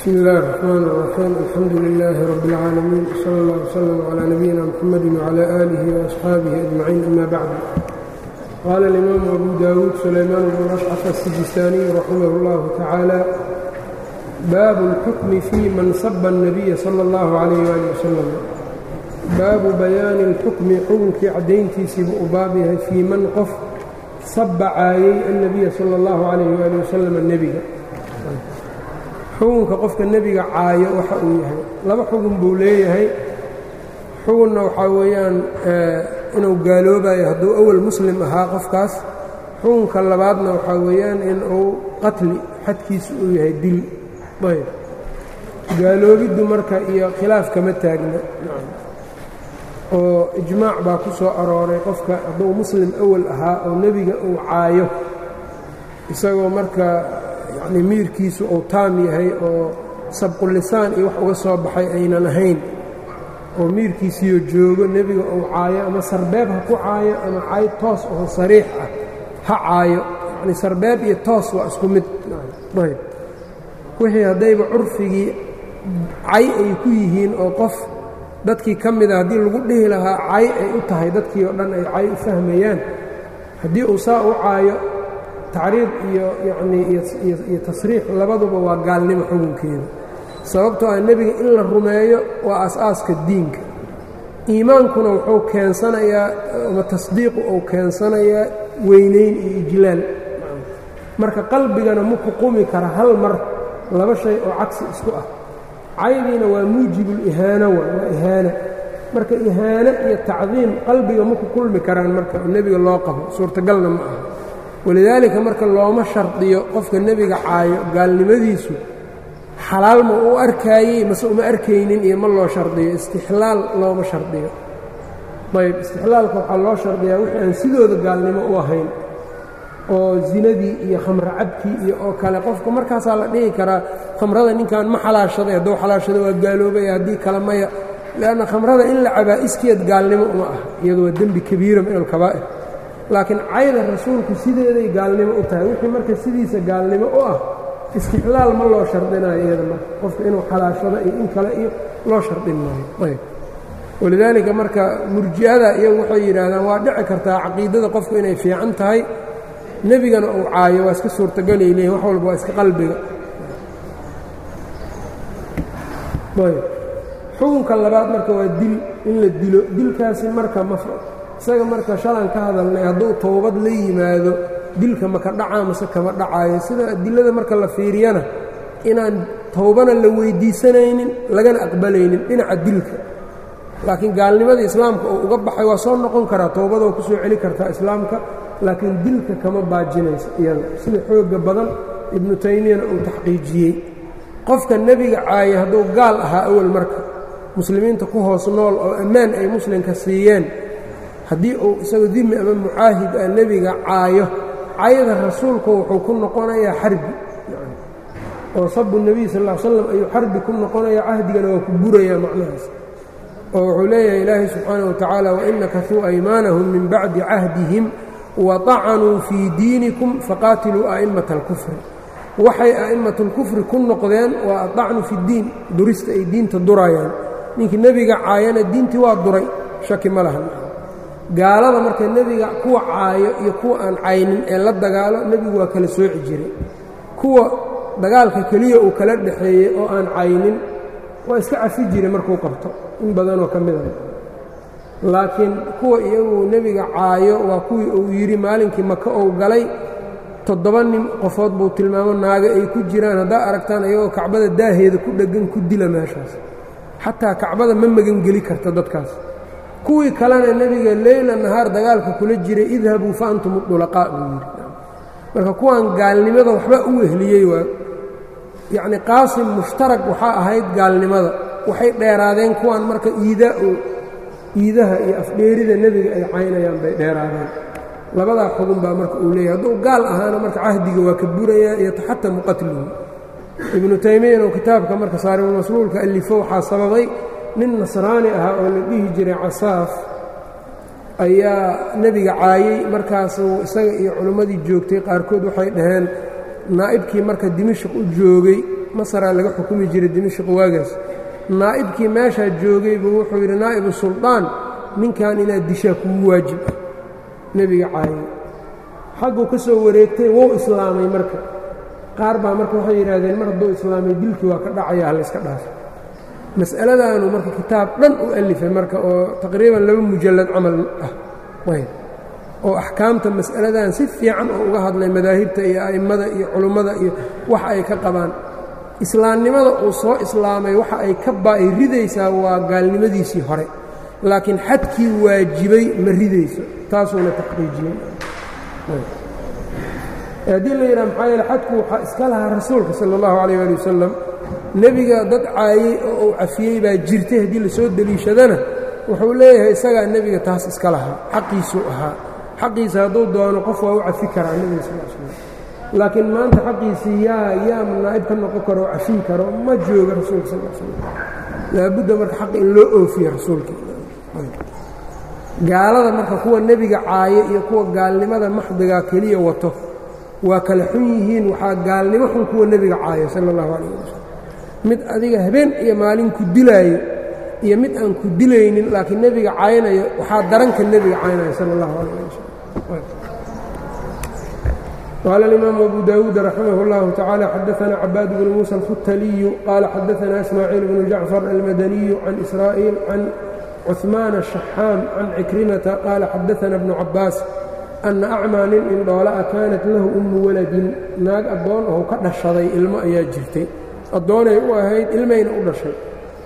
bsmi اllahi الرحmn الرaxيim alxamdu لilaahi rab اlcaalamiin slى اllah وslm عlى nabiyina mxamadi وعlى آlihi وأصxaabihi أجmaciin ama bacd qaala اlimaamu abu dawuud sulaymaan bnu rashcata الsijistaaniy raximah اllahu tacaala baabu اlxukmi fii man saba الnabiya salى اllahu عalayh ali wasalam baabu bayaani اlxukmi xukunkii caddayntiisiibu u baab yahay fii man qof saba caayey annabiya salى اllahu عalayh ali wasalam nebiga xukunka qofka nebiga caayo waxa uu yahay laba xukun buu leeyahay xukunna waxaa weeyaan inuu gaaloobayo hadduu awal muslim ahaa qofkaas xukunka labaadna waxaa weeyaan in uu qatli xadkiisu uu yahay dil ayb gaaloobiddu marka iyo khilaaf kama taagna oo ijmaac baa ku soo arooray qofka hadduu muslim awal ahaa oo nebiga uu caayo isagoo marka yacni miirkiisu uu taam yahay oo sabqulisaan iyo wax uga soo baxay aynan ahayn oo miirkiisiyo joogo nebiga uu caayo ama sarbeeb ha ku caayo ama cay toos oo sariix ah ha caayo yacni sarbeeb iyo toos waa isku mid ayb wixii haddayba curfigii cay ay ku yihiin oo qof dadkii ka mida haddii lagu dhihi lahaa cay ay u tahay dadkii oo dhan ay cay u fahmayaan haddii uu saa u caayo tacriid iyo yacnii iyo tasriix labaduba waa gaalnimo xukunkeeda sababtoo ah nebiga in la rumeeyo waa as-aaska diinka iimaankuna wuxuu keensanayaa ama tasdiiqu uu keensanayaa weynayn iyo ijlaal marka qalbigana ma ku qumi kara hal mar laba shay oo cagsi isku ah caydiina waa muujibulihaano waa waa ihaana marka ihaano iyo tacdiim qalbiga ma ku kulmi karaan marka oo nebiga loo qabo suurtagalna ma aha walidaalika marka looma shardiyo qofka nebiga caayo gaalnimadiisu xalaal ma u arkaayey mase uma arkaynin iyo ma loo shardiyo istixlaal looma shardiyo ayb istixlaalka waxaa loo shardiyaa wixii aan sidooda gaalnimo u ahayn oo zinadii iyo khamro cabkii iyo oo kale qofka markaasaa la dhihi karaa khamrada ninkan ma xalaashaday hadduu xalaashado waa gaaloobaya haddii kale maya leanna khamrada in la cabaa iskeed gaalnimo uma ah iyadu waa dembi kabiira min alkabaa'ir laakiin cayda rasuulku sideeday gaalnimo u tahay wixii marka sidiisa gaalnimo u ah istixlaal ma loo shardinayo iyada marka qofka inuu xalaashado iyo in kale iyo loo shardin maayo ayb walidaalika marka murji'ada iyagu waxay yidhaahdaan waa dhici kartaa caqiidada qofku inay fiican tahay nebigana uu caayo waa iska suurtagalay leeyiin wax walba waa iska qalbiga ayb xukunka labaad marka waa dil in la dilo dilkaasi marka ma isaga marka shalan ka hadalnay hadduu towbad la yimaado dilka maka dhacaa mase kama dhacaayo sida adilada marka la fiiriyana inaan towbana la weyddiisanaynin lagana aqbalaynin dhinaca dilka laakiin gaalnimada islaamka uu uga baxay waa soo noqon karaa towbadoo ku soo celi kartaa islaamka laakiin dilka kama baajinayso iyada sida xoogga badan ibnu taymiyana uu taxqiijiyey qofka nebiga caaya hadduu gaal ahaa awal marka muslimiinta ku hoos nool oo ammaan ay muslimka siiyeen haddii uu isagoo dimi ama mucaahid ah nebiga caayo cayda rasuulku wuxuu ku noqonayaa xarbi oo sabu nebiy sal ll slam ayuu xarbi ku noqonaya cahdigana waa ku burayaa macnahaas oo wuxuu leeyahay ilaahay subxaanah watacaala wain nakasuu aymaanahum min bacdi cahdihim waطacanuu fii diinikum faqaatiluu a'immata alkufri waxay a'immat اlkufri ku noqdeen waa aطacnu fi اddiin durista ay diinta durayaan ninkii nebiga caayana diintii waa duray shaki ma laha gaalada marka nebiga kuwa caayo iyo kuwa aan caynin ee la dagaalo nebigu waa kala sooci jiray kuwa dagaalka keliya uu kala dhexeeyey oo aan caynin waa iska cafi jiray markuu qabto in badanoo ka mid ah laakiin kuwa iyagu nebiga caayo waa kuwii uu yidhi maalinkii maka ou galay toddoba nin qofood buu tilmaamo naaga ay ku jiraan haddaa aragtaan iyagoo kacbada daaheeda ku dheggan ku dila meeshaas xataa kacbada ma magangeli karta dadkaas kuwii kalena nebiga leyla nahaar dagaalka kula jiray idhabuu fa antum udulaqaa buu yidhi marka kuwan gaalnimada waxba u wehliyey waa yacni qaasim mushtarag waxaa ahayd gaalnimada waxay dheeraadeen kuwan marka iidaau iidaha iyo afdheerida nebiga ay caynayaan bay dheeraadeen labadaa xugun baa marka uu leeyahy hadduu gaal ahaana marka cahdiga waa ka burayaa iyo taxatamu qatluhu ibnu taymiyana oo kitaabka marka saaribulmasluulka allifo waxaa sababay nin nasraani ahaa oo la dhihi jiray casaaf ayaa nebiga caayey markaasuu isaga iyo culimmadii joogtay qaarkood waxay dhaheen naa'ibkii marka dimashq u joogay masaraa laga xukumi jiray dimashq waagaas naa'ibkii meeshaa joogay buu wuxuu yidhi naa'ibu suldaan ninkan inaad dishaa kugu waajib ah nebiga caayay xagguu ka soo wareegtay wou islaamay marka qaar baa marka waxay yidhaahdeen mar hadduu islaamay dilkii waa ka dhacaya halayska dhaafo mas'aladaanu marka kitaab dhan u alifay marka oo taqriiban laba mujallad camal ah oo axkaamta mas'aladan si fiican oo uga hadlay madaahibta iyo a'immada iyo culummada iyo waxa ay ka qabaan islaamnimada uu soo islaamay waxa ay ka baa'i ridaysaa waa gaalnimadiisii hore laakiin xadkii waajibay ma ridayso taasuuna taxqiijiyey haddii la yidhaha maxaa yeele xadku waxaa iska lahaa rasuulka sala allahu calayh ali wasalam nebiga dad caayey oo uu cafiyey baa jirtay haddii lasoo deliishadana wuxuu leeyahay isagaa nebiga taas iska lahaa xaqiisuu ahaa xaqiisa hadduu doono qof waa u cafi karaa nebiga sal l slam laakiin maanta xaqiisii yaa yaa naa'ib ka noqon karo oo cafin karo ma jooga rasuulka sal slam laabudda marka xaqi in loo oofiye rasuulka gaalada marka kuwa nebiga caayo iyo kuwa gaalnimada maxdigaa keliya wato waa kala xun yihiin waxaa gaalnimo xun kuwa nebiga caayo sala allahu calayh wasalam mid adiga habeen iyo maalin ku dilaayo iyo mid aan ku dilaynin laakiin nebiga caynayo waxaa daranka nebiga caynaya sala allahu calayh wasalam qaala alimaamu abu daawuud raximah اllahu tacaala xadaana cabaad bnu muusa alkhutaliyu qaala xadaana ismaaciil bnu jacfar almadaniyu can israa'iil can cuثmaan الشhaxaam can cikrimata qaala xadaana bnu cabaas anna acmaa nin indhoola'a kaanat lahu ummu waladin naag addoon oo ka dhashaday ilmo ayaa jirtay addoonay u ahayd ilmayna u dhashay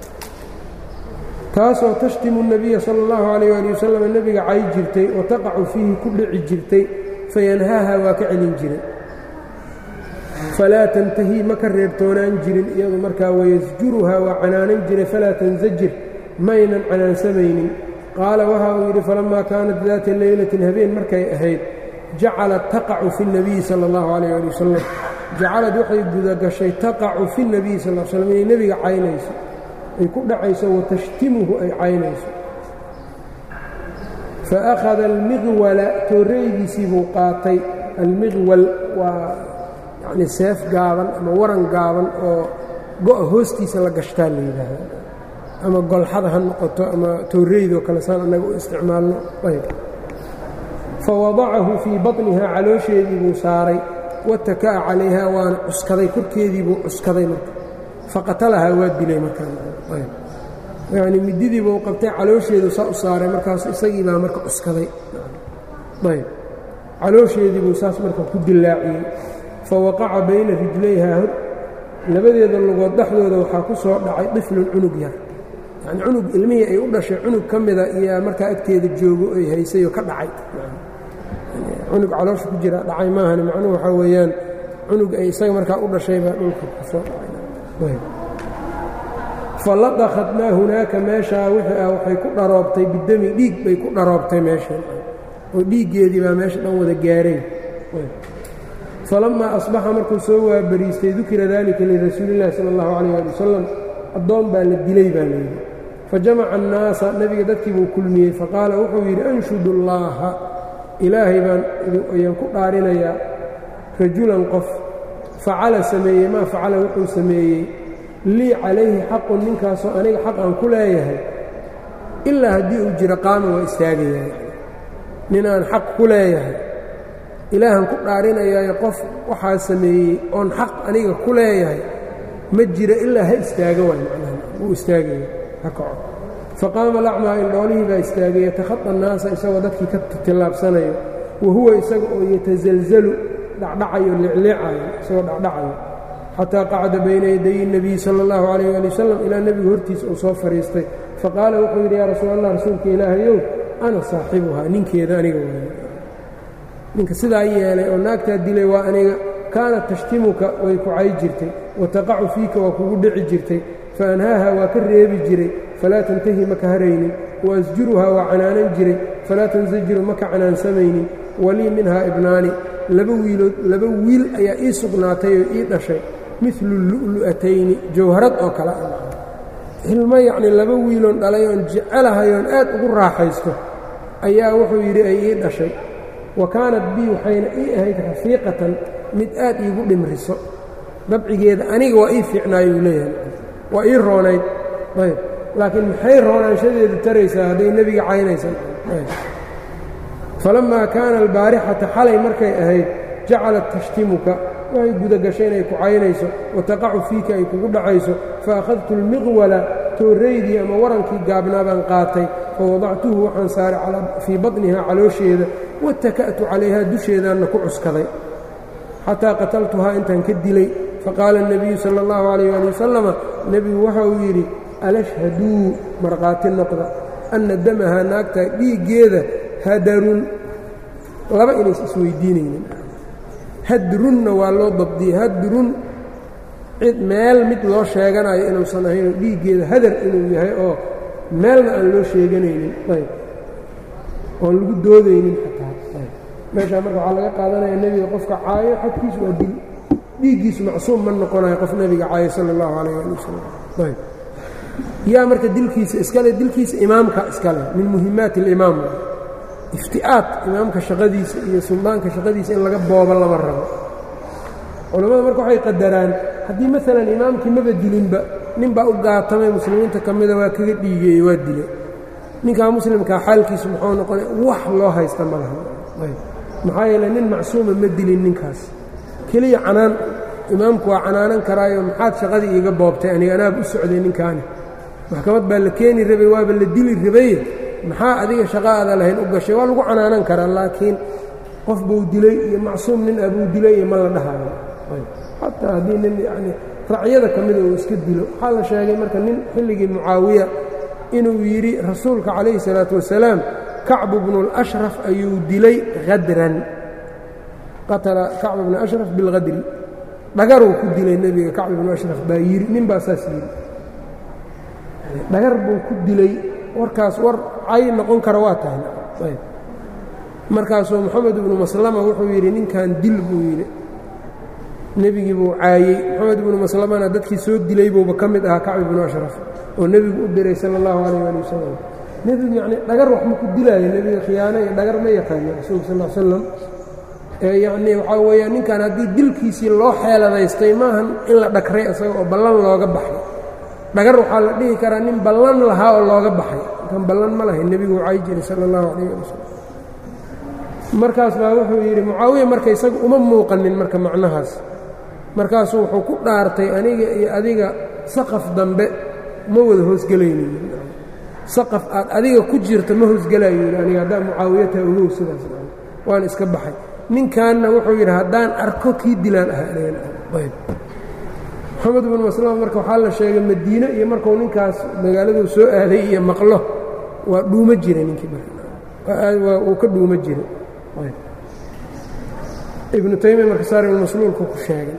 taasoo tashtimu الnabiya salى اllahu عalayh ali wasalam nebiga cay jirtay wa taqacu fiihi ku dhici jirtay fayanhaaha waa ka celin jiray falaa tantahii ma ka reebtoonaan jirin iyadu markaa wayasjuruhaa waa canaanan jiray falaa tansajir maynan canaansamaynin qaala waxa uu yidhi falammaa kaanat daata leylatin habeen markay ahayd jacalat taqacu fi اnabiyi sala اllahu calayh ali wasalam jacalad waxay gudagashay taqacu fi اnabiyi sal l slam inay nebiga caynayso ay ku dhacayso watashtimuhu ay caynayso faakhada almiqwala tooreydiisii buu qaatay almiqwal waa yacni seef gaaban ama waran gaaban oo go-a hoostiisa la gashtaa la yidhaahda ama golxada ha noqoto ama towreydoo kale saan annaga u isticmaalno ayb fawadacahu fii baطnihaa caloosheedii buu saaray wataka'a calayhaa waana cuskaday korkeedii buu cuskaday marka faqatalahaa waa dilay markaayani mididii buu qabtay caloosheedu saa u saaray markaas isagii baa marka cuskaday ayb caloosheedii buu saas marka ku dillaaciyey fawaqaca bayna rijlayhaa labadeeda lugood dhexdooda waxaa ku soo dhacay diflun cunug yar yani cunug ilmihii ay u dhashay cunug ka mida iyo markaa agteeda joogo ay haysayoo ka dhacay cunug caloosha ku jira dhacay maahan macnuhu waxaa weeyaan cunug ay isaga markaa u dhashay baa dhulka ku soo dhacay faladakhat maa hunaaka meeshaa wixii ah waxay ku dharoobtay bidami dhiig bay ku dharoobtay meeshan oo dhiiggeedii baa meesha dhan wada gaareen falammaa asbaxa markuu soo waabariistay dukira dalika lirasuuli illahi sala allahu calayh ali wasalam addoon baa la dilay baa layidhi fajamaca annaasa nebiga dadkii buu kulmiyey faqaala wuxuu yidhi anshudu allaaha ilaahay baan ayaan ku dhaarinayaa rajulan qof facala sameeyey maa facala wuxuu sameeyey lii calayhi xaqun ninkaasoo aniga xaq aan ku leeyahay ilaa haddii uu jiro qaama waa istaagayaa nin aan xaq ku leeyahay ilaahan ku dhaarinayaayo qof waxaa sameeyey oon xaq aniga ku leeyahay ma jiro ilaa ha istaaga waay macnaha wuu istaagaya ha kaco faqaama alacmaa indhoolihii baa istaagay yatakhada annaasa isagoo dadkii ka tillaabsanayo wa huwa isaga oo yatasalzalu dhacdhacayo licliicayo isagoo dhacdhacayo xataa qacda bayna yadayi nebiyi sala allahu calayh ali wasalam ilaa nebiga hortiisa uu soo fadhiistay faqaala wuxuu yidhi yaa rasuul allah rasuulka ilaahayow ana saaxibuhaa ninkeeda aniga waay ninka sidaa yeelay oo naagtaa dilay waa aniga kaanat tashtimuka way ku cay jirtay wa taqacu fiika waa kugu dhici jirtay fa anhaaha waa ka reebi jiray falaa tantahi maka haraynin wa asjuruhaa waa canaanan jiray falaa tansajiru maka canaansamaynin walii minhaa ibnaani laba wiilood laba wiil ayaa ii sugnaatay oo ii dhashay midlu lu'lu'atayni jawharad oo kale ah ilmo yacnii laba wiiloon dhalay oon jecelahay oon aad ugu raaxaysto ayaa wuxuu yidhi ay ii dhashay wa kaanat bii waxayna ii ahayd rafiiqatan mid aad iigu dhimriso dabcigeeda aniga waa ii fiicnaayuu leeyahay waa ii roonayd ayb laakiin maxay roonaanshadeedu taraysaa hadday nebiga caynaysan falammaa kaana albaarixata xalay markay ahayd jacalat tashtimuka waxay gudagashay inay ku caynayso wataqacu fiika ay kugu dhacayso fa akhadtu almiqwala tooraydii ama warankii gaabnaa baan qaatay fa wadactuhu waxaan saaray fii baطnihaa caloosheeda wataka'tu calayhaa dusheedaanna ku cuskaday xataa qataltuhaa intaan ka dilay faqaala الnabiyu salى اllahu عalayh ali wasalama nebigu waxa uu yidhi alashhaduu markhaati noqda anna damahaa naagta dhiiggeeda hadarun laba inays isweydiinaynin hadrunna waa loo dabdiyey hadrun cid meel mid loo sheeganayo inuusan ahaynoo dhiiggeeda hadar inuu yahay oo meelna aan loo sheeganaynin ayb oon lagu doodaynin xataa ayb meeshaa marka waxaa laga qaadanaya nebiga qofka caayo xadkiisu waa dil dhiiggiisu macsuum ma noqonayo qof nebiga caayo sala allahu calayh ali wasalam ayb yaa marka dilkiisa iskale dilkiisa imaamka iskale min muhimaati alimaam ifti'aad imaamka shaqadiisa iyo suldaanka shaqadiisa in laga boobo lama rabo culammada marka waxay qadaraan haddii maalan imaamkii maba dilinba nin baa u gaatamay muslimiinta ka mida waa kaga dhiigeeyey waa dilay ninkaa muslimkaa xaalkiisu muxuu noqonay wax loo haysta ma laha maxaa yeele nin macsuuma ma dilin ninkaas keliya canaan imaamku waa canaanan karaayo maxaad shaqadii iiga boobtay aniga anaaba u socday ninkaani maxkamad baa la keeni rabay waaba la dili rabaye maxaa adiga shaqaada lahayn u gashay waa lagu canaanan karaa laakiin qof buu dilay iyo macsuum nin abuu dilay iyo ma la dhahayo xataa haddii nin yacni racyada ka mida uu iska dilo waxaa la sheegay marka nin xilligii mucaawiya inuu yidhi rasuulka calayhi salaatu wasalaam kacbu bnu اlashraf ayuu dilay hadran qatala kacbu bnu ashraf bilhadri dhagaruu ku dilay nebiga kacbu bnu ashraf baa yidhi nin baa saas yidhi dhagar buu ku dilay warkaas war cay noqon kara waa tahay markaasuu moxamed ibnu maslama wuxuu yidhi ninkan dil buu yidhi nebigii buu caayey moxamed ibnu maslamana dadkii soo dilay buuba ka mid ahaa kacbi ibnu ashraf oo nebigu u diray sala allahu calayh ali wasalam nebigu yacni dhagar wax ma ku dilaayo nebiga khiyaano iyo dhagar ma yaqaano rasuulka sal l slam yacnii waxaa weeyaan ninkan haddii dilkiisii loo xeeladaystay maahan in la dhagray isaga oo ballan looga baxay dhagar waxaa la dhihi karaa nin ballan lahaa oo looga baxay inkan ballan ma lahayn nebigu u cay jiray sala allahu calayh ali wasalam markaas baa wuxuu yidhi mucaawiya marka isaga uma muuqanin marka macnahaas markaasuu wuxuu ku dhaartay aniga iyo adiga saqaf dambe ma wada hoosgelaynin saqaf aad adiga ku jirta ma hoosgelayo yidhi aniga haddaa mucaawiyataha ogow sidaas waan iska baxay ninkanna wuxuu yidhi haddaan arko kii dilaan ahaa ayb moxamed ibnu maslama marka waxaa la sheegay madiine iyo markuu ninkaas magaaladuu soo aaday iyo maqlo waa dhuuma jiray ninkii uu ka dhuuma jiray ibnu taymiya marka saaribulmasluulku ku sheegay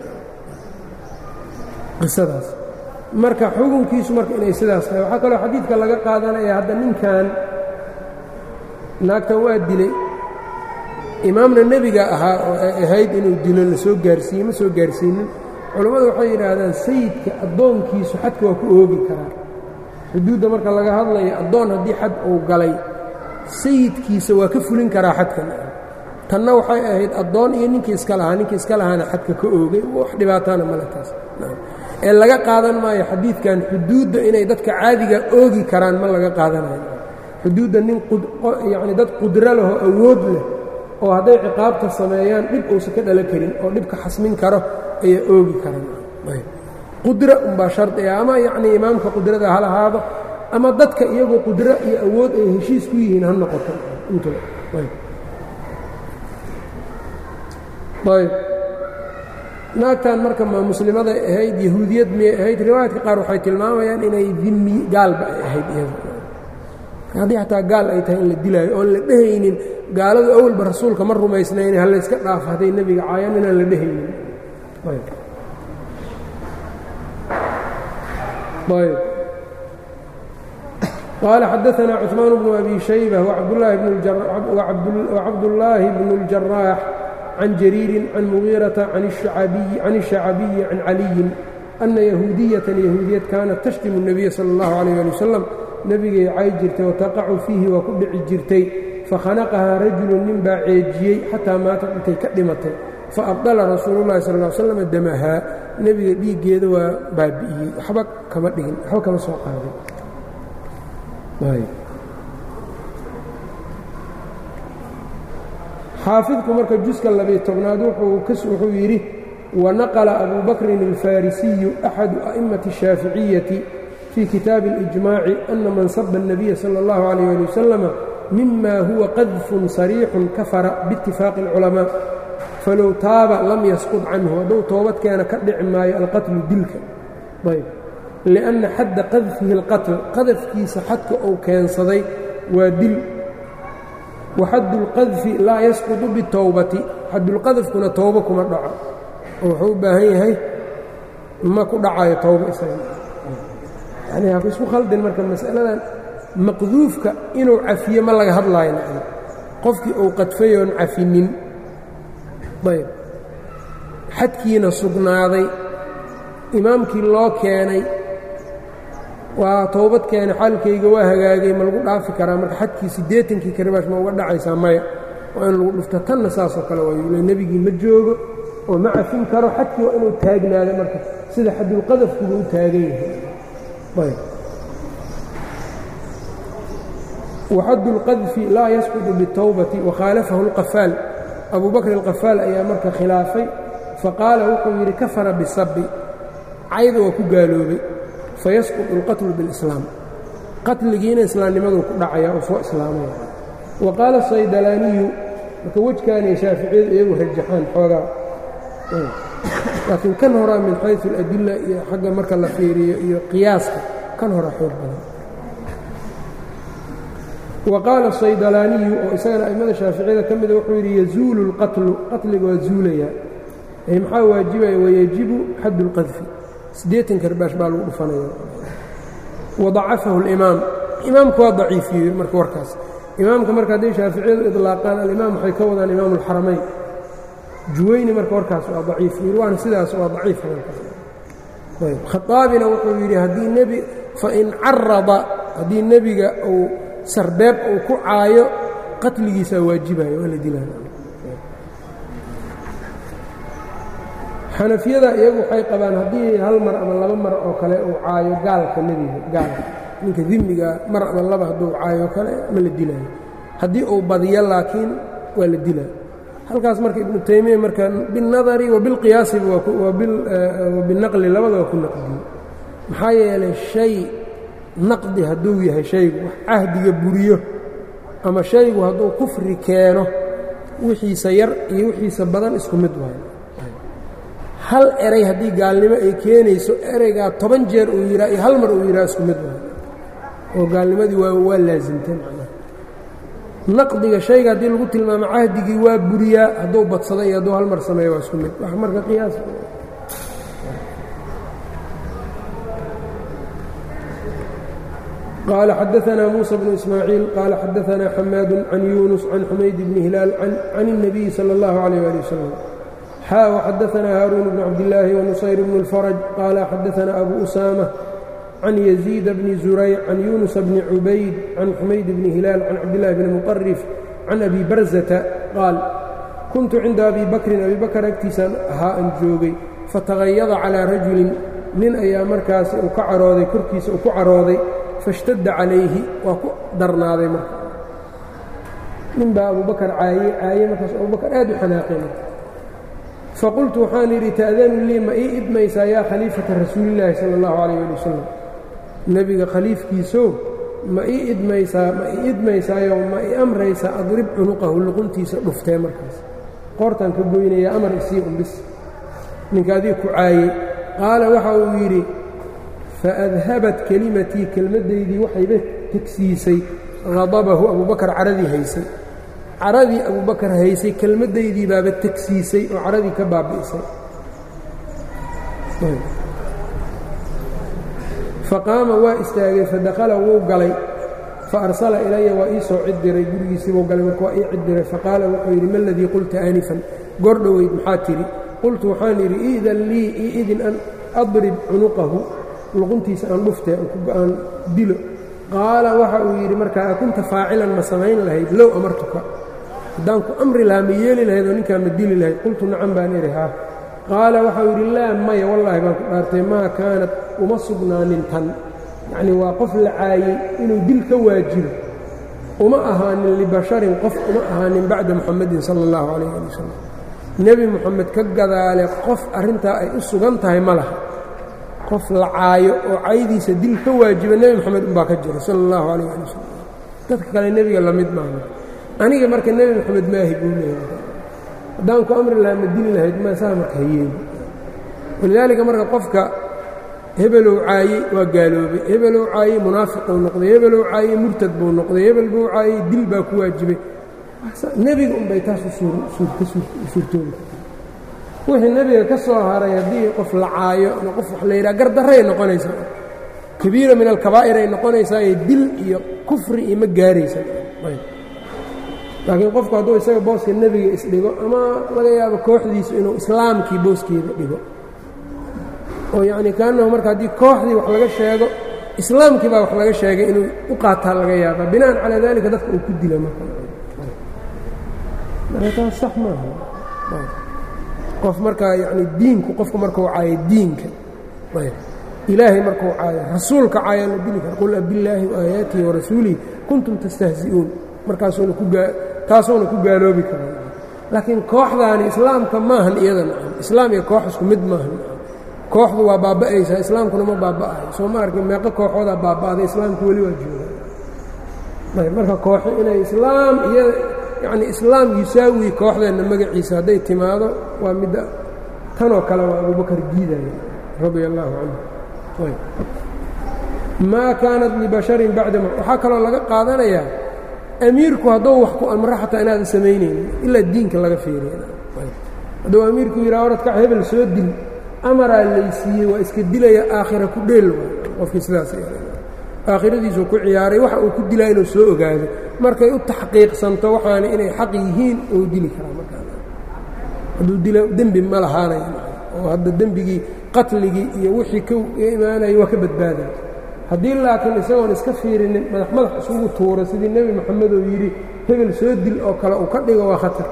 qisadaas marka xukunkiisu marka inay sidaas tahay waxaa kaloo xadiidka laga qaadanaya hadda ninkan naagtan waa dilay imaamna nebiga ahaa oo ay ahayd inuu dilo la soo gaarsiiye ma soo gaarsiinin culammadu waxay yidhaahdaan sayidka addoonkiisu xadka waa ku oogi karaa xuduudda marka laga hadlayo addoon haddii xad uu galay sayidkiisa waa ka fulin karaa xadkan tanna waxay ahayd addoon iyo ninkii iska lahaa ninkii iska lahaana xadka ka oogay wax dhibaatana male taas ee laga qaadan maayo xadiidkan xuduudda inay dadka caadiga oogi karaan ma laga qaadanayo xuduudda nin yacni dad qudro lehoo awood leh oo hadday ciqaabta sameeyaan dhib uusan ka dhalo karin oo dhibka xasmin karo ayaa oogi karaan qudro umbaa shardi ah ama yacnii imaamka qudrada ha lahaado ama dadka iyagoo qudro iyo awood ay heshiis ku yihiin ha noqoto intuba ayb naagtan marka ma muslimaday ahayd yahuudiyad miyay ahayd riwaayadka qaar waxay tilmaamayaan inay dimi gaalba ay ahayd iyada haddii xataa gaal ay tahay in la dilaayo oon la dhehaynin gaaladu awalba rasuulka ma rumaysnayn ha layska dhaafo hadday nebiga caayaan inaan la dhehaynin ayb qaala xadaثna cثmaan bnu abi shaybة وcabdullaahi bn الjaraax can jariiri can mugiiraةa can الشhacabiyi can caliyin أna yahuudiyatan yahuudiyad kaanat tashtimu الnabiya salى اllahu عalيه ali wasalam nebigay cay jirtay wataqacu fiihi waa ku dhici jirtay fakhanaqahaa rajulu nin baa ceejiyey xataa maatad intay ka dhimatay faabdala rasuulu llahi sal ll slam damahaa nebiga dhiiggeeda waa baabi'iyey waxba kama dhigin waxba kama soo qaadin xaafidku marka juska labiy tobnaad wuxuu yidhi wanaqla abu bakrin alfarisiyu axadu a'immati الshaaficiyati fii kitaabi اlijmaaci ana man saba الnabiya salى اllahu عalيyh ali wasalama mima huwa qadfun sariixun kafara biاtifaaqi اlculamaa falow taaba lam yasqud canhu hadduu toobadkeena ka dhici maayo alqatlu dilka ayb liأnna xadda qadfihi اlqatl qadafkiisa xadka uu keensaday waa dil waxaddu اlqadfi laa yasqudu bitowbati xaddulqadafkuna towbo kuma dhaco oo wuxuu u baahan yahay ma ku dhacayo towbo isaga yani ha isku khaldin marka mas'aladan maqduufka inuu cafiyo ma laga hadlaayo macna qofkii uu qadfayoon cafinin ayb xadkiina sugnaaday imaamkii loo keenay waa towbad keenay xaalkayga waa hagaagay ma lagu dhaafi karaa marka xadkii siddeetankii karibaash ma uga dhacaysaa maya waa in lagu dhufto tanna saasoo kale waayule nebigii ma joogo oo ma cafin karo xadkii waa inuu taagnaado marka sida xadulqadafkuba u taagan yahay ayb waxaddu اlqadfi laa yasqudu biالtowbati wakhaalafahu اlqafaal abu bakr alqafaal ayaa marka khilaafay faqaala wuxuu yidhi kafara bisabi cayda waa ku gaaloobay fayasqudu اlqatlu biاlislaam qatligiina islaamnimaduu ku dhacaya oo soo islaamaya wa qaala saydalaaniyu marka wejkaanay shaaficiyadu iyagu rajaxaan xoogaa laakiin kan horaa min xayثu اladila iyo xagga marka la fiiriyo iyo qiyaaska kan horaa xoog badan wa qaala saydalaaniyu oo isagana a'immada shaaficiyada ka mida wuxuu yidhi yazuulu اlqatlu qatliga waa zuulayaa maxaa waajibaya wayajibu xaddu اlqadfi siddeetan karbaash baa lagu dhufanaya wadacafahu اlimaam imaamku waa daciifiyey marka warkaas imaamka marka hadday shaaficiyadu idlaaqaan alimaam waxay ka wadaan imaamu اlxaramayn juwayni marka warkaas waa daciif yidhi waana sidaas waa daciif khaaabina wuxuu yidhi haddii nebi fain carada haddii nebiga uu sarbeeb uu ku caayo qatligiisaa waajibayo waa la dilaya xanafiyada iyagu waxay qabaan haddii hal mar ama laba mar oo kale uu caayo gaalka nebiga gaalka ninka dimiga mar ama laba hadduu caayo kale ma la dilaayo haddii uu badiyo laakiin waa la dilaa halkaas marka ibnu taymiya marka biاlnadari wa bilqiyaasiba wa binaqli labada waa ku naqdiye maxaa yeelay shay naqdi hadduu yahay shaygu wax cahdiga buriyo ama shaygu hadduu kufri keeno wixiisa yar iyo wixiisa badan isku mid waayo hal eray haddii gaalnimo ay keenayso ereygaa toban jeer uu yidhaa iyo hal mar uu yidhaha isku mid waayo oo gaalnimadii waa waa laasimtay macnaha naqdiga shayga haddii lagu tilmaamo cahdigii waa buriyaa hadduu badsado iyo hadduu hal mar sameeyo waa isku mid wax marka qiyaas قال xدثنا موسى بن إسماعيل قال xدثنا حماad عن يونس عن حمayd بن هلال عن النبي صلى الله عليه ولي وسلم xا وxدثنا هاrون بن عبداللahi ونصyر بن الفرج قال xدثنا أبو أسامة عن يزيد بن زuريع عن يونس بن عubayd عن حمayd بن هلال عن cبدالله بن مطرف عن أبي برزة qاaل كنت cinda أبي بكrin أبي بكر agtiisaan ahaa an joogay fatغayada calىa rajuli nin ayaa markaas uu ka carooday korkiisa uu ku carooday faاshtadda calayhi waa ku darnaaday marka nin baa abubakar caayey caayey markaas abubakar aad u xanaaqay marka faqultu waxaan yidhi ta'danu lii ma ii idmaysaa yaa khaliifata rasuulillaahi sala allahu calayh ali wasalam nebiga khaliifkiisow ma ii idmaysaa ma ii idmaysaayo ma ii amraysaa adrib cunuqahu luquntiisa dhuftee markaas qoortaan ka goynaya amar isii umbis ninka adii ku caayey qaala waxa uu yidhi faadhabat kelimatii kelmaddaydii waxayba tegsiisay hadabahu abubakar caradii haysay caradii abubakar haysay kelmaddaydii baaba tegsiisay oo caradii ka baabi'isay faqaama waa istaagay fadakhala wuu galay faarsala ilaya waa ii soo cid diray gurigiisiibuu galay marka waa ii cid diray faqaala wuxuu yidhi ma ladii qulta aanifan goor dhoweyd maxaa tidhi qultu waxaan yidhi iidan lii io idin an adrib cunuqahu luquntiisa aan dhuftee aan dilo qaala waxa uu yidhi markaa akunta faacilan ma samayn lahayd low amartuka haddaan ku amri lahaa ma yeeli lahayd oo ninkaa ma dili lahayd qultu nacan baan idhi haa qaala waxau yidhi laa maya wallaahi baan ku dhaartay maa kaanat uma sugnaanin tan yacnii waa qof la caayey inuu dil ka waajibo uma ahaanin libasharin qof uma ahaanin bacda muxamadin sala allahu calayh ali wasalam nebi moxamed ka gadaale qof arrintaa ay u sugan tahay ma laha qof la caayo oo caydiisa dil ka waajiba nebi moxamed unbaa ka jira sala allahu calayh ali wasalam dadka kale nebiga la mid maaha aniga marka nebi moxamed maahi buu leeyahay haddaan ku amri lahaa ma dili lahayd ma saa marka hayeeni walidaalika marka qofka hebelow caayey waa gaaloobay hebelow caayey munaafiquu noqday hebelow caayey murtad buu noqday hebel buu caayey dil baa ku waajibay nebiga unbay taas ka suurtoobi wixii nebiga ka soo haray haddii qof la caayo ama qof wax la yidhaha gardarray noqonaysaa kabiira min alkabaa'ir ay noqonaysaayo dil iyo kufri iyo ma gaaraysa laakiin qofku hadduu isaga booska nebiga isdhigo ama laga yaabo kooxdiisu inuu islaamkii booskeeda dhigo oo yacni kaanahu marka haddii kooxdii wax laga sheego islaamkii baa wax laga sheegay inuu u qaataa laga yaaba bina'an calaa daalika dadka uu ku dila marka marka taas sax maaha qof markaa yacni diinku qofku markuu caayo diinka ilaahay markuu caayo rasuulka caayaa la dili kara qul abillaahi waayaatihi warasuulihi kuntum tastahzi'uun markaasuuna ku gaa taasuuna ku gaaloobi karaa laakiin kooxdaani islaamka maahan iyada nacam islaam iyo koox isku mid maahan kooxdu waa baaba'aysaa islaamkuna ma baaba'ayo soo ma arkin meeqo kooxoodaa baaba'day islaamku weli waa jooga ayb marka kooxo inay islaam iyo yacni islaam yusaawi kooxdeenna magaciisa hadday timaado waa midda tanoo kale waa abubakar diidaya radia allaahu canhu ayb maa kaanat libasharin bacda waxaa kaloo laga qaadanayaa amiirku hadduu wax ku amro xataa inaadan samaynaynin ilaa diinka laga fiiriya hadduu amiirku yidhaha oradkac hebel soo dil amaraa laysiiyey waa iska dilaya aakhira ku dheel qofkii sidaas aakhiradiisuu ku ciyaaray waxa uu ku dilaa inuu soo ogaado markay u taxqiiqsanto waxaana inay xaq yihiin uu dili karaa markaa hadduu dila dembi ma lahaanaya oo hadda dembigii qatligii iyo wixii ka imaanaya waa ka badbaadaya haddii laakiin isagoon iska fiirinin madax madax isugu tuuro sidii nebi moxamed oo yidhi hebel soo dil oo kale uu ka dhigo waa khatar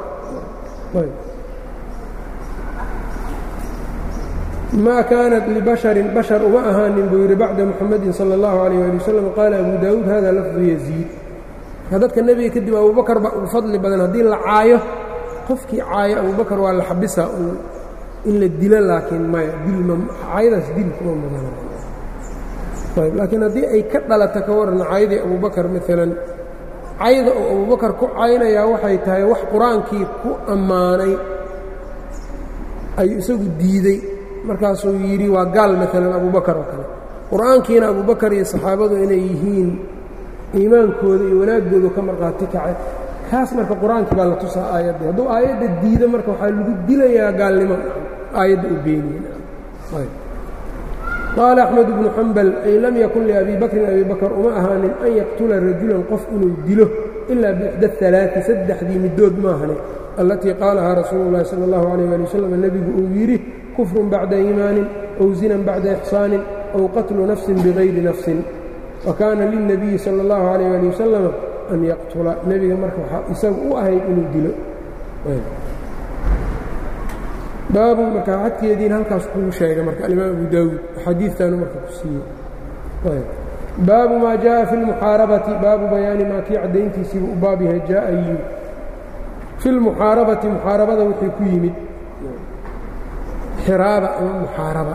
maa kaanat libasharin bashar uma ahaanin buu yidhi bacda muxamadin sala allahu calayh ali wasalam qaala abu daawuud hada lafdu yaziid dadka nebiga kadib abubakar baa ugu fadli badan haddii la caayo qofkii caayo abubakar waa la xabisaa in la dilo laakiin maya caayadaas dil kuma mudan laakiin haddii ay ka dhalata ka waran caydii abubakar maalan cayda oo abubakar ku caynayaa waxay tahay wax qur-aankii ku ammaanay ayuu isagu diidey markaasuu yidhi waa gaal maalan abubakar oo kale qur-aankiina abubakar iyo saxaabadu inay yihiin iimaankooda iyo wanaaggoodu ka markhaati kacay kaas marka qur-aankii baa la tusaa aayaddii hadduu aayadda diido marka waxaa lagu dilayaa gaalnimo aayadda u beeniye qaala axmed bnu xambal ay lam yakun liabi bakrin abi bakr uma ahaanin an yaqtula rajulan qof inuu dilo ilaa bixda alaai saddexdii middood maahane allatii qaalahaa rasuulu llahi sala allahu alayh ali wasalam nebigu uu yidhi kufrun bacda iimaanin ow zinan bacda ixsaanin ow qatlu nafsin bigayri nafsin wa kaana lilnabiyi sala allahu alayh ali wasalam an yaqtula nebiga marka waxaa isagu u ahayd inuu dilo baabu marka xadkeediina halkaas kugu sheegay marka alimaam abu daawuud xadiidtaanu marka ku siiyey baabu maa jaءa fi اlmuxaarabati baabu bayaani maa kii caddayntiisiibuu u baab yahay jaaa yimid fi lmuxaarabati muxaarabada wixii ku yimid xiraaba ama muxaaraba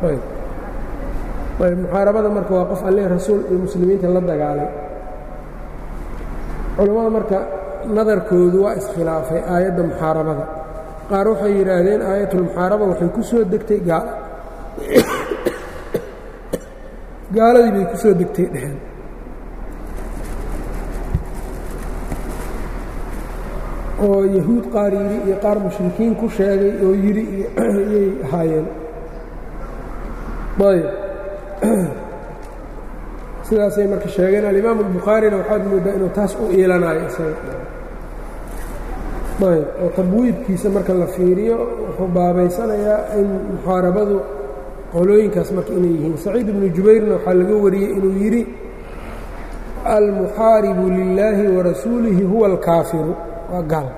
ayb muxaarabada marka waa qof alle rasuul iyo muslimiinta la dagaalay culammada marka nadarkoodu waa iskhilaafay aayadda muxaarabada qaar waxay yidhaahdeen aayatulmuxaaraba waxay ku soo degtay gaal gaaladii bay ku soo degtay dheheen oo yahuud qaar yidhi iyo qaar mushrikiin ku sheegay oo yidhi iyay ahaayeen ayb sidaasay marka sheegeen alimaam albukhaarina waxaad mooddaa inuu taas u iilanayo isaga ayb oo tabwiibkiisa marka la fiiriyo wuxuu baabaysanayaa in muxaarabadu qolooyinkaas marka inay yihiin saciid ibnu jubayrna waxaa laga wariyey inuu yidhi almuxaaribu lilaahi warasuulihi huwa alkaafiru waa gaalka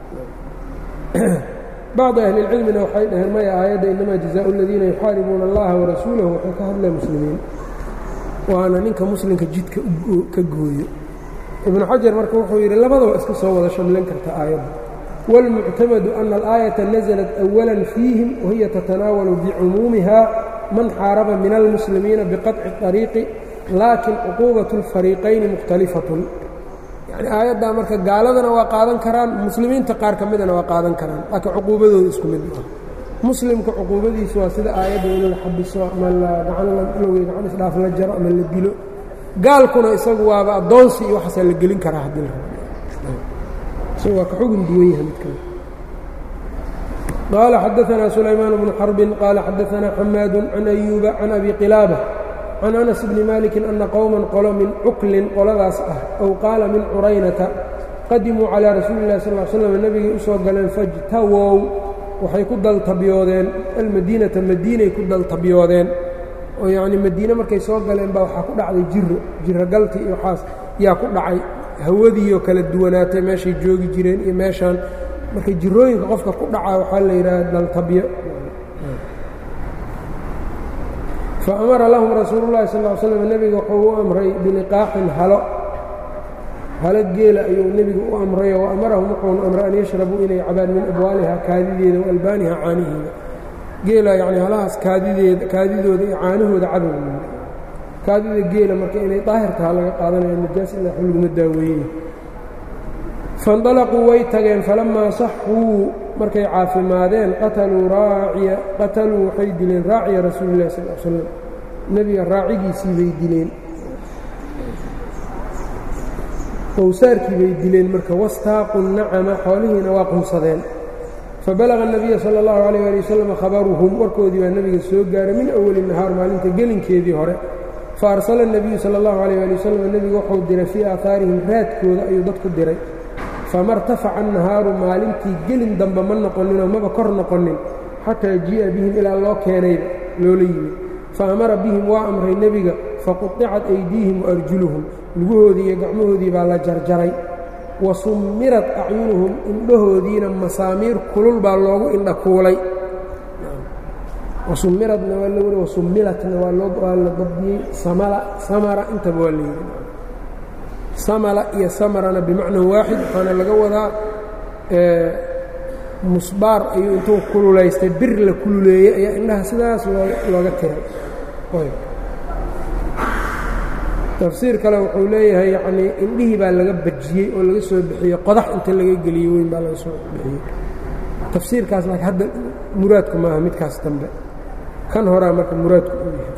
bacdi ahli اlcilmina waxay dhaheen maya aayadda inamaa jazaau اladiina yuxaaribuuna اllaha warasuulahu waxay ka hadlaya muslimiin waana ninka muslimka jidka ka gooyo ibnu xajar marka wuxuu yidhi labadaba iska soo wada shamlin karta aayadda wاlmuctamadu ana alaayaةa naزlat أwala fiihim wahiya tatanaawalu bicumuumiha man xaaraba min almuslimiina biqaطci طariiqi laakin cuquubaة اlfariiqayni mukhtalifatun yani aayaddaa marka gaaladana waa qaadan karaan muslimiinta qaar ka midana waa qaadan karaan laakiin cuquubadooda isku mid ah muslimka cuquubadiisu waa sida aayadda in la xabiso ama la gacanlowey gacan isdhaaf la jaro ama la dilo gaalkuna isagu waaba addoonsi iyo waxaasaa la gelin karaa haddii la rabo waa ka xugun duwan yahay mid kale qaala xadaanaa sulaymaan bnu xarbin qaala xadaanaa xamaadu can ayuuba can abi qilaaba can anas bni maliki ana qowman qolo min cuklin qoladaas ah ow qaala min curaynata qadimuu calaa rasuuli illahi sal l slam nebigay u soo galeen fajtawow waxay ku daltabyoodeen almadiinata madiinay ku daltabyoodeen oo yacnii madiine markay soo galeen baa waxaa ku dhacday jiro jiro galti iyo waxaas yaa ku dhacay hawadiioo kala duwanaatay meeshay joogi jireen iyo meeshaan markay jirooyinka qofka ku dhacaa waxaa la yidhaha daltabyo faamara lahum rasuulu llahi sal l slam nebiga wuxuu u amray biliqaaxin halo halo geela ayuu nebigu u amrayo wa amarahum wuxuuna amray an yashrabuu inay cabaan min abwaaliha kaadideeda wa albaaniha caaniheeda geela yacni halahaas kaadideeda kaadidooda iyo caanahooda cadow kaadida geela marka inay daahir taha laga qaadanaya najaas ilaa xu laguma daaweeyey faindalaquu way tageen falammaa saxuu markay caafimaadeen qataluu raaciya qataluu waxay dileen raaciya rasuuli illahi sal l slam nebiga raacigiisii bay dileen qowsaarkii bay dileen marka wastaaqu nacama xoolihiina waa qunsadeen fabalaga الnabiya salى اllahu alayh ali wasalam khabaruhum warkoodii baa nebiga soo gaaray min awali nahaar maalinta gelinkeedii hore faarsala الnabiyu salى اllahu alayh ali wasalam nebigu wuxuu diray fii aahaarihim raadkooda ayuu dadku diray fama اrtafaca الnahaaru maalintii gelin dambe ma noqoninoo maba kor noqonin xataa jii'a bihim ilaa loo keenayba loola yimid faamara bihim waa amray nebiga faquطicat aydiihim waarjuluhum lugahoodii iyo gacmahoodii baa la jarjaray wa summirat acyunuhum indhahoodiina masaamiir kulul baa loogu indha kuulay wasumiradna waa lowri wasummilatna waa la dabdiyey samala samara intaba waa layidhi samala iyo samarana bimacnan waaxid waxaana laga wadaa musbaar ayuu intuu kululaystay bir la kululeeyey ayaa indhaha sidaas looga tiray tafsiir kale wuxuu leeyahay yacnii indhihii baa laga bajiyey oo laga soo bixiyey qodax inta laga geliyey weyn baa laga soo bixiyey tafsiirkaas laakiin hadda muraadku maaha midkaas dambe kan horaa marka muraadku uu yahay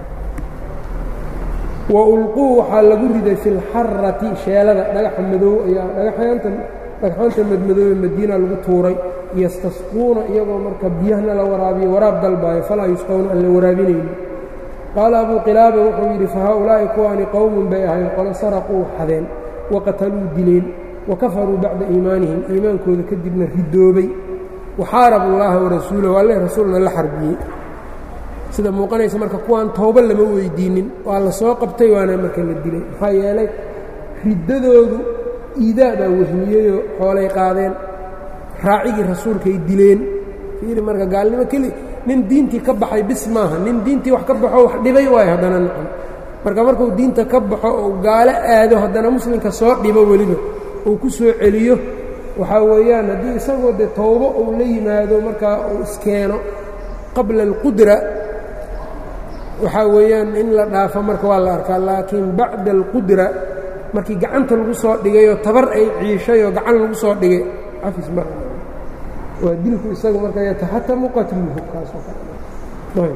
wa ulquu waxaa lagu riday fi lxarati sheelada dhagaxa madow ayaa dhagaxyaanta dhagxaanta madmadoobe madiina lagu tuuray yastasquuna iyagoo marka biyahna la waraabiyo waraab dalbaayo falaa yusqowna aan la waraabinaynin qaala abuu qilaaba wuxuu yidhi fa haaulaa'i kuwaani qowmun bay ahayn qolo saraquu xadeen wa qataluu dileen wa kafaruu bacda iimaanihim iimaankooda kadibna ridoobay waxaarabu llaaha warasuulahu alle rasuulna la xarbiyey sida muuqanaysa marka kuwaan tooba lama weydiinnin waa la soo qabtay waana marka la dilay maxaa yeelay riddadoodu iidaa baa wehmiyeyoo xoolay qaadeen raacigii rasuulkay dileen fiiri marka gaalnimo keli nin diintii ka baxay bis maaha nin diintii wax ka baxo wax dhibay waayo haddana nacam marka markuu diinta ka baxo ou gaalo aado haddana muslimka soo dhibo weliba uu ku soo celiyo waxaa weeyaan haddii isagoo dee towbo uu la yimaado markaa uu iskeeno qabla alqudra waxaa weeyaan in la dhaafo marka waa la arkaa laakiin bacda alqudra markii gacanta lagu soo dhigayoo tabar ay ciishay oo gacan lagu soo dhigay cafis mar waa dilku isaga marka yataxatamu qatluhu kaasoo kale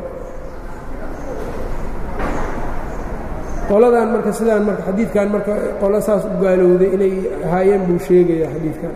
qoladan marka sidaan marka xadiidkan marka qolo saas u gaalowday inay ahaayeen buu sheegaya xadiidkan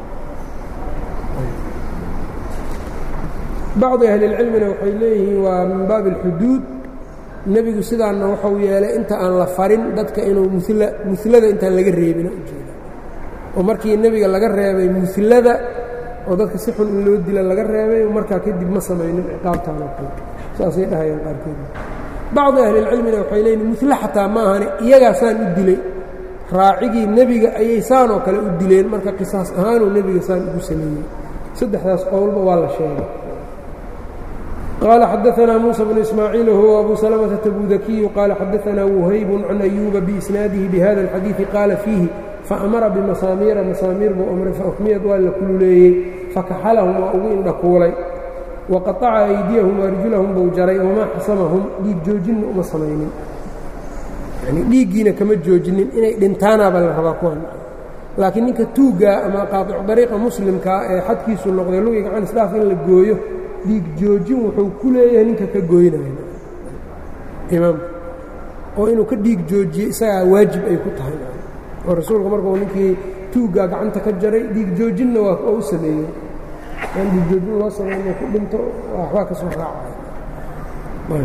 bacdi ahlilcilmina waxay leeyihiin waa min baabi alxuduud nebigu sidaanna wuxuu yeelay inta aan la farin dadka inuu mula mulada intaan laga reebina ujeeda oo markii nebiga laga reebay mulada oo dadka si xun in loo dila laga reebay markaa kadib ma samaynin ciqaabtaan oo kale saasay dhahayaan qaarkood bacdi ahlilcilmina waxay leeyihin mule xataa ma ahani iyagaasaan u dilay raacigii nebiga ayay saan oo kale u dileen marka qisaas ahaanuu nebiga saan ugu sameeyey saddexdaas qowlba waa la sheegay qaala xadaanaa muusa bnu ismaaciil huwa abu salamata tabudakiyu qaala xadaanaa wuhaybun can ayuuba biisnaadihi bihada alxadiidi qaala fiihi faamara bimasaamiira masaamiir buu amray fauxmiyad waa la kululeeyey fakaxalahum waa ugu indhakuulay waqaaca aydiyahum waarjulahum buu jaray wamaa xasamahum dhiig joojinna uma samaynin yani dhiiggiina kama joojinin inay dhintaanaabaa la rabaa kuwan laakiin ninka tuuggaa ama qaaicu dariiqa muslimkaa ee xadkiisu noqday lugi gacan isdhaaf in la gooyo dhiig joojin wuxuu ku leeyahay ninka ka gooynaya imaamka oo inuu ka dhiig joojiye isagaa waajib ay ku tahay oo rasuulka markuu ninkii tuuggaa gacanta ka jaray dhiig joojinna waa u sameeyey aan dhiig joojin loo sameeyo ku dhinto waxbaa ka soo raacay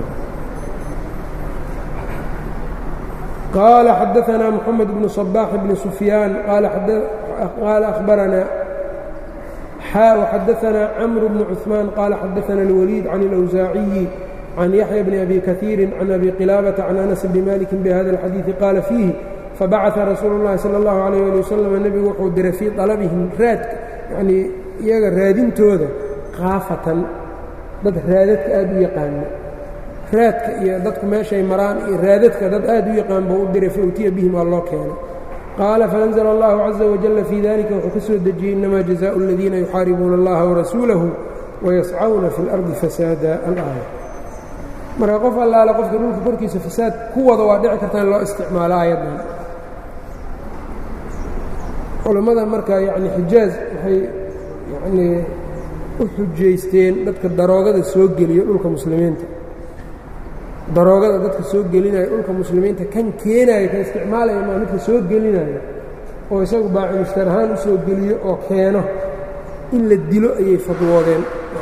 قال xدثنا محمد بن صباح بن سفيان قال أخبرنا xا وxدثنا عمرو بن عثمان قال xدثنا الوليد عن الأوزاعي عن يحيى بن أبي كثير عن أبي قلابة عن أنس بن مالك بهذا الحديث قال فيه فبعث رsuuل اللhi صلى الله عليه لي وسلم نبgu wuxuu diray fيi طلبهم raadka yani iyaga raadintooda kaafatan dad raadadka aad u yaqaano raadka iyo dadku meeshay maraan iyo raadadka dad aad u yaqaan buu u diray fautiya bihim waa loo keenay qaala faأnزل الlahu عaزa وaجل fii dalika wuxuu ka soo dejiyey inama جزاء الadiina يuxaaribuuna اllaha وrasuulahu وayascوna fi الأrضi fasaada alآية marka qof allaale qofka dhulka korkiisa fasaad ku wada waa dhici karta in loo isticmaalo aayaddan culammada marka yani xijaaz waxay yanii u xujaysteen dadka daroogada soo geliyo dhulka muslimiinta daroogada dadka soo gelinaya dhulka muslimiinta kan keenaya kan isticmaalaya maa midka soo gelinaya oo isagu baacimushtar ahaan u soo geliyo oo keeno in la dilo ayay fadwoodeen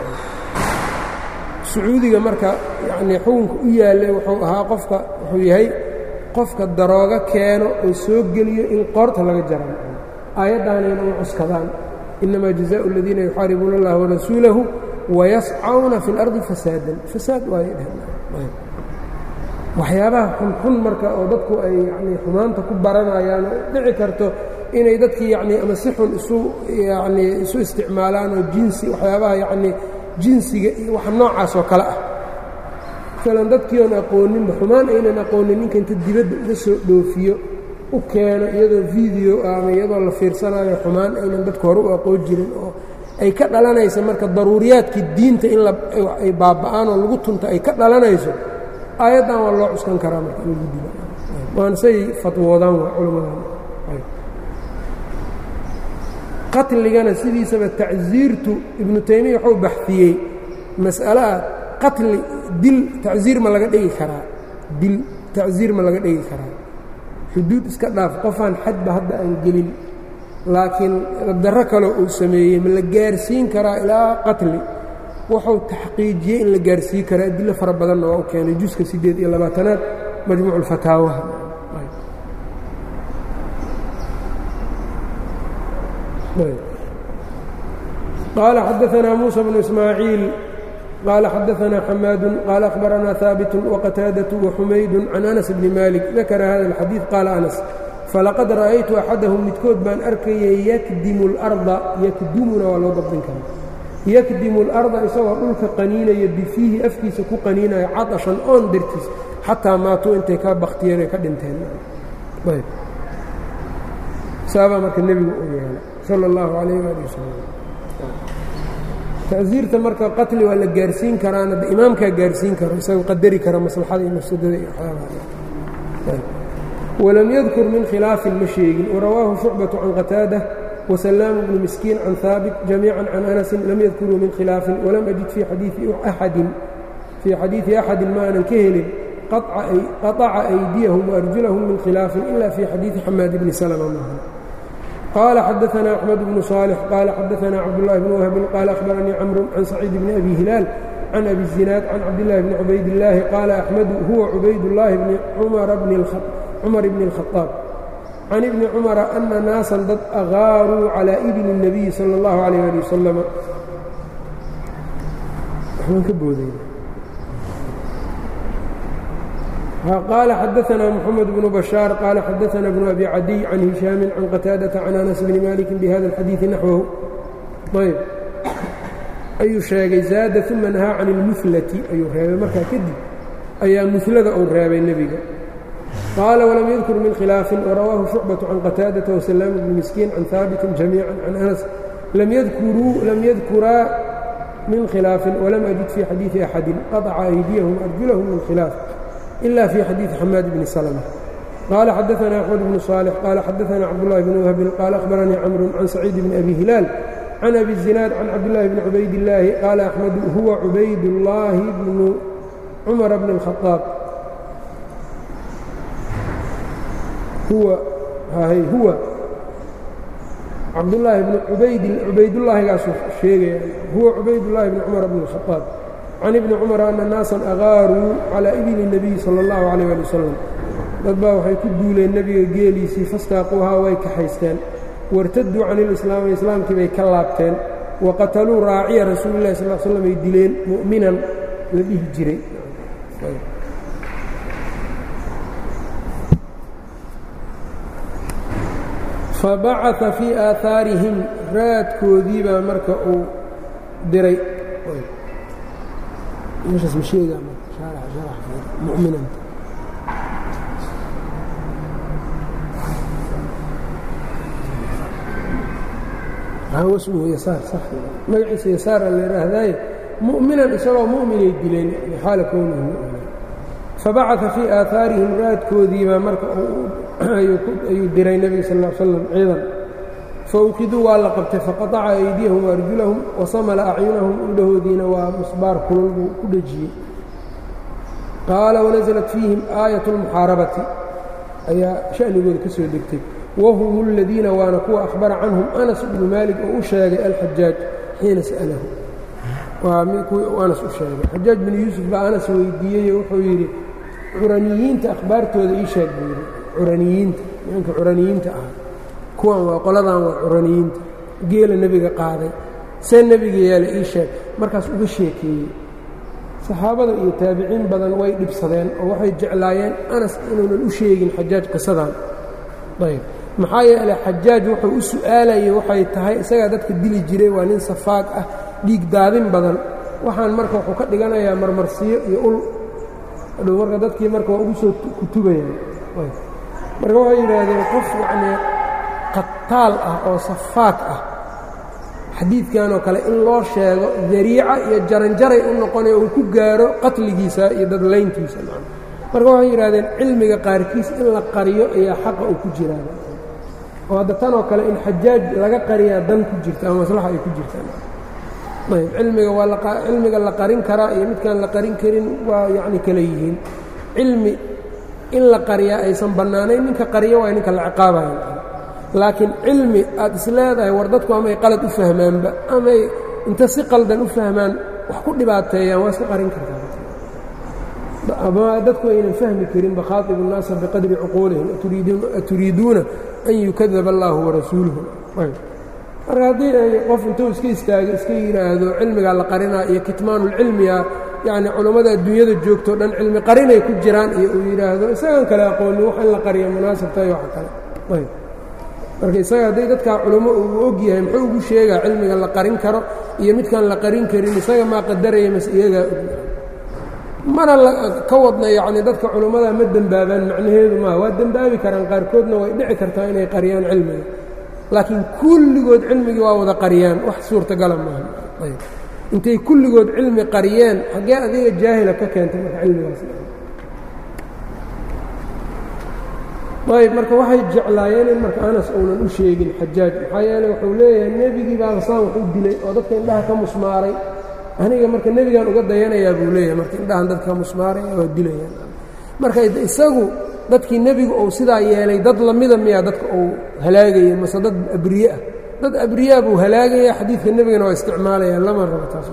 sacuudiga marka yacnii xukunka u yaallay wuxuu ahaa qofka wuxuu yahay qofka daroogo keeno oo soo geliyo in qoorta laga jaran aayaddaanayna u cuskadaan innamaa jazaءu اladiina yuxaaribuuna اllaha warasuulahu wayascawna fi اlardi fasaadan fasaad waayay dheheen waxyaabaha xunxun marka oo dadku ay yanii xumaanta ku baranayaan oo dhici karto inay dadkii yanii ama si xun isu yanii isu isticmaalaan oo jinsi waxyaabaha yanii jinsiga iyo wax noocaas oo kale ah maalan dadkii oon aqooninba xumaan aynan aqoonin ninka inta dibadda uga soo dhoofiyo u keeno iyadoo video ama iyadoo la fiirsanayo xumaan aynan dadku hore u aqoon jirin oo ay ka dhalanaysa marka daruuriyaadkii diinta in ay baaba'aan oo lagu tunta ay ka dhalanayso aayaddan waa loo cuskan karaa marka in lagu dilo waana say fatwoodaan waa culammadan qatligana sidiisaba tacsiirtu ibnu taymiya waxuu baxiyey mas'alaha qatli dil tacsiir ma laga dhigi karaa dil tacsiir ma laga dhigi karaa xuduud iska dhaaf qofaan xadba hadda aan gelin laakiin darro kaloo uu sameeyey ma la gaarsiin karaa ilaa qatli wuxuu taxqiijiyey in la gaarsiin karaa adilo fara badanna waa u keenay juska siddeed iyo labaatanaad majmuuc ulfataawaha qaala xadaanaa muusa bnu ismaaciil qaala xadaanaa xamaadu qaala akhbaranaa haabitu waqataadatu waxumaydu can anas bni malik dakara hada alxadiid qaala anas falaqad ra'aytu axadahum midkood baan arkayay yakdimu اlarda yakdumuna waa loo dabdin karaa yakdimu اlarda isagoo dhulka qaniinaya bifiihi afkiisa ku qaniinaya caطashan oon dartiis xataa maatuu intay ka baktiyeen ay ka dhinteen saabaa marka nebigu u yeelay sala اllahu calayh ali wasalam tacsiirta marka qatli waa la gaarsiin karaana de imaamkaa gaarsiin karo isagoo qadari kara maslaxada iyo mafsadada iyo waxyaabaha walam yadkur min khilaafin ma sheegin warawaahu shucbaةu can qataada وسلام بن مسكين عن ثابت جميعا عن أنس لم يذكروا من خلاف ولم أجد في حديث أحد في حديث أحد ما أنا كهل قطع, أي قطع أيديهم وأرجلهم من خلاف إلا في حديث حماد بن سلمة معه قال حدثنا أحمد بن صالح قال حدثنا عبد الله بن وهب قال أخبرني عمرو عن سعيد بن أبي هلال عن أبي الزناد عن عبد الله بن عبيد الله قال أحمد هو عبيد الله بن عمر بن الخطاب عمر بن الخطاب can ibni cumara ana naasan dad agaaruu calaa ibni الnabiyi salى اllahu alayh ali wasalam waxbaan ka booday qال xdثna محمد بن بشhاaر qال xdثna بن أbي عadي عن هiشhاaم عن qتاaدة عن أنس بن مالك بhذا الxadيiث نحوه ayb ayuu sheegay زاada ثuma نahاa can الmثlةi ayuu reebay markaa kadib ayaa mثlada uu reebay nebiga qاala وlm ydkر min khilaaفi وrawaahu شhucبة عan qتاadaة وسلام بن مسكين عan ثاaبت جamيعا عan أنس lm ydkuraa min khilaaفi وlm أجid fي xadيiثi أxadi qaطca أydيهm أrجuلhm min khilaaف إلا في xadيiث xmاad بن سلمة qال xdثna أحمد بن صالح qال xdثna cبدالله بن وهب qال أخبرنيi cمر عن سعيد بن أbي هiلاaل عن أbي الزiناad عن cبدالله بن عubayd اللahi qال أحمد huوa عubayd اللahi بن cمر بن الخطاaب huwa cabdاللahi بن cubaydالlahigaasuu sheegaya huwa cubaydاللahi بن cمر بن الخطاaب can ibni cumara ana naasan agaaruu calaa ibili nebiyi sala allahu calayh ali wasalam dad baa waxay ku duuleen nebiga geeliisii fastaaquuhaa way kaxaysteen wartaduu can ilislaami islaamkii bay ka laabteen wa qataluu raaciya rasuulillahi sal slam ay dileen mu'minan la dhihi jiray fabacaa fii aahaarihim raadkoodii baa marka uu diray meeshaas ma sheegaa muminan wasmuhu yasaar sax magaciisa yasaara la yidhaahdaaye mu'minan isagoo mu'minay dileen xaala kownihi mu'minan fabacaa fii aahaarihim raadkoodiibaa marka ayuu diray nebiga sal l slam ciidan faukiduu waa la qabtay faqaطaca aydiyahum waarjulahum wasamala acyunahum indhahoodiina waa musbaar kulul buu ku dhejiyey qaala wanaزlat fiihim aayat اlmuxaarabati ayaa sha'nigooda ka soo degtay wahum اladiina waana kuwa akhbara canhum anas bnu maalik oo u sheegay alxajaaj xiina sa'lahu waa kuwii u anas u sheegay xajaaj binu yuusuf baa anas weydiiyey wuxuu yidhi curaniyiinta akhbaartooda ii sheeg buu yidhi curaniyiinta nimanka curaniyiinta ah kuwan waa qoladan waa curaniyiinta geela nebiga qaaday see nebiga yaala ii sheeg markaas uga sheekeeyey saxaabada iyo taabiciin badan way dhibsadeen oo waxay jeclaayeen anas inuunan u sheegin xajaaj qisadan ayb maxaa yeeley xajaaj wuxuu u su'aalayay waxay tahay isagaa dadka dili jiray waa nin safaag ah dhiig daadin badan waxaan marka wuxuu ka dhiganayaa marmarsiyo iyo ul adhow marka dadkii marka waa ugu soo kutubayaan marka waxay yidhaahdeen qof yacnii qataal ah oo safaak ah xadiidkanoo kale in loo sheego dariica iyo jaranjaray u noqonaya uu ku gaaro qatligiisa iyo dadlayntiisa marka waxay yidhahdeen cilmiga qaarkiis in la qariyo ayaa xaqa uu ku jiraa oo hadda tanoo kale in xajaaj laga qariyaa dan ku jirta ama maslaxa ay ku jirtaan ayb cilmiga waa cilmiga la qarin karaa iyo midkaan la qarin karin waa yacni kale yihiin cilmi in la qariyaa aysan bannaanayn ninka qariyo waa ninka la ciqaabayo laakiin cilmi aad is leedahay war dadku amay qalad u fahmaanba amay inta si qaldan u fahmaan wax ku dhibaateeyaan waa iska qarin kartaa ama dadku aynan fahmi karin bakhaatibu الnaasa biqadri cuquulihim aturiiduuna an yukadaba اllahu warasuuluhu marka haddii ay qof intuu iska istaago iska yidhaahdo cilmigaa la qarinaa iyo kitmaanulcilmiga yacni culammada adduunyada joogtoo dhan cilmi qarinay ku jiraan iyo uu yidhaahdo isagaan kale aqoonin wax in la qariya munaasabtahay waxa kale ayb marka isaga hadday dadkaa culummo uu og yahay muxuu ugu sheegaa cilmiga la qarin karo iyo midkaan la qarin karin isaga maa qadaraya mase iyagaa og mana ka wadna yacni dadka culummada ma dembaabaan macnaheedu maaha waa dembaabi karaan qaarkoodna way dhici kartaa inay qariyaan cilmiga laakiin kulligood cilmigii waa wada qariyaan wax suurtagala maaha ayb intay kulligood cilmi qariyeen xaggee adiga jaahila ka keentay marka cilmigaas ayb marka waxay jeclaayeen in marka anas uunan u sheegin xajaaj maxaa yeeley wuxuu leeyahay nebigii baa saan wax u dilay oo dadka indhaha ka musmaaray aniga marka nebigaan uga dayanayaa buu leeyahay marka indhahan dadka musmaaray waa dilayaan marka isagu dadkii nebigu uu sidaa yeelay dad lamida miyaa dadka uu halaagaya mase dad abriye ah dad abriyaa buu halaagaya xadiidka nebigana waa isticmaalaya lama rabo taas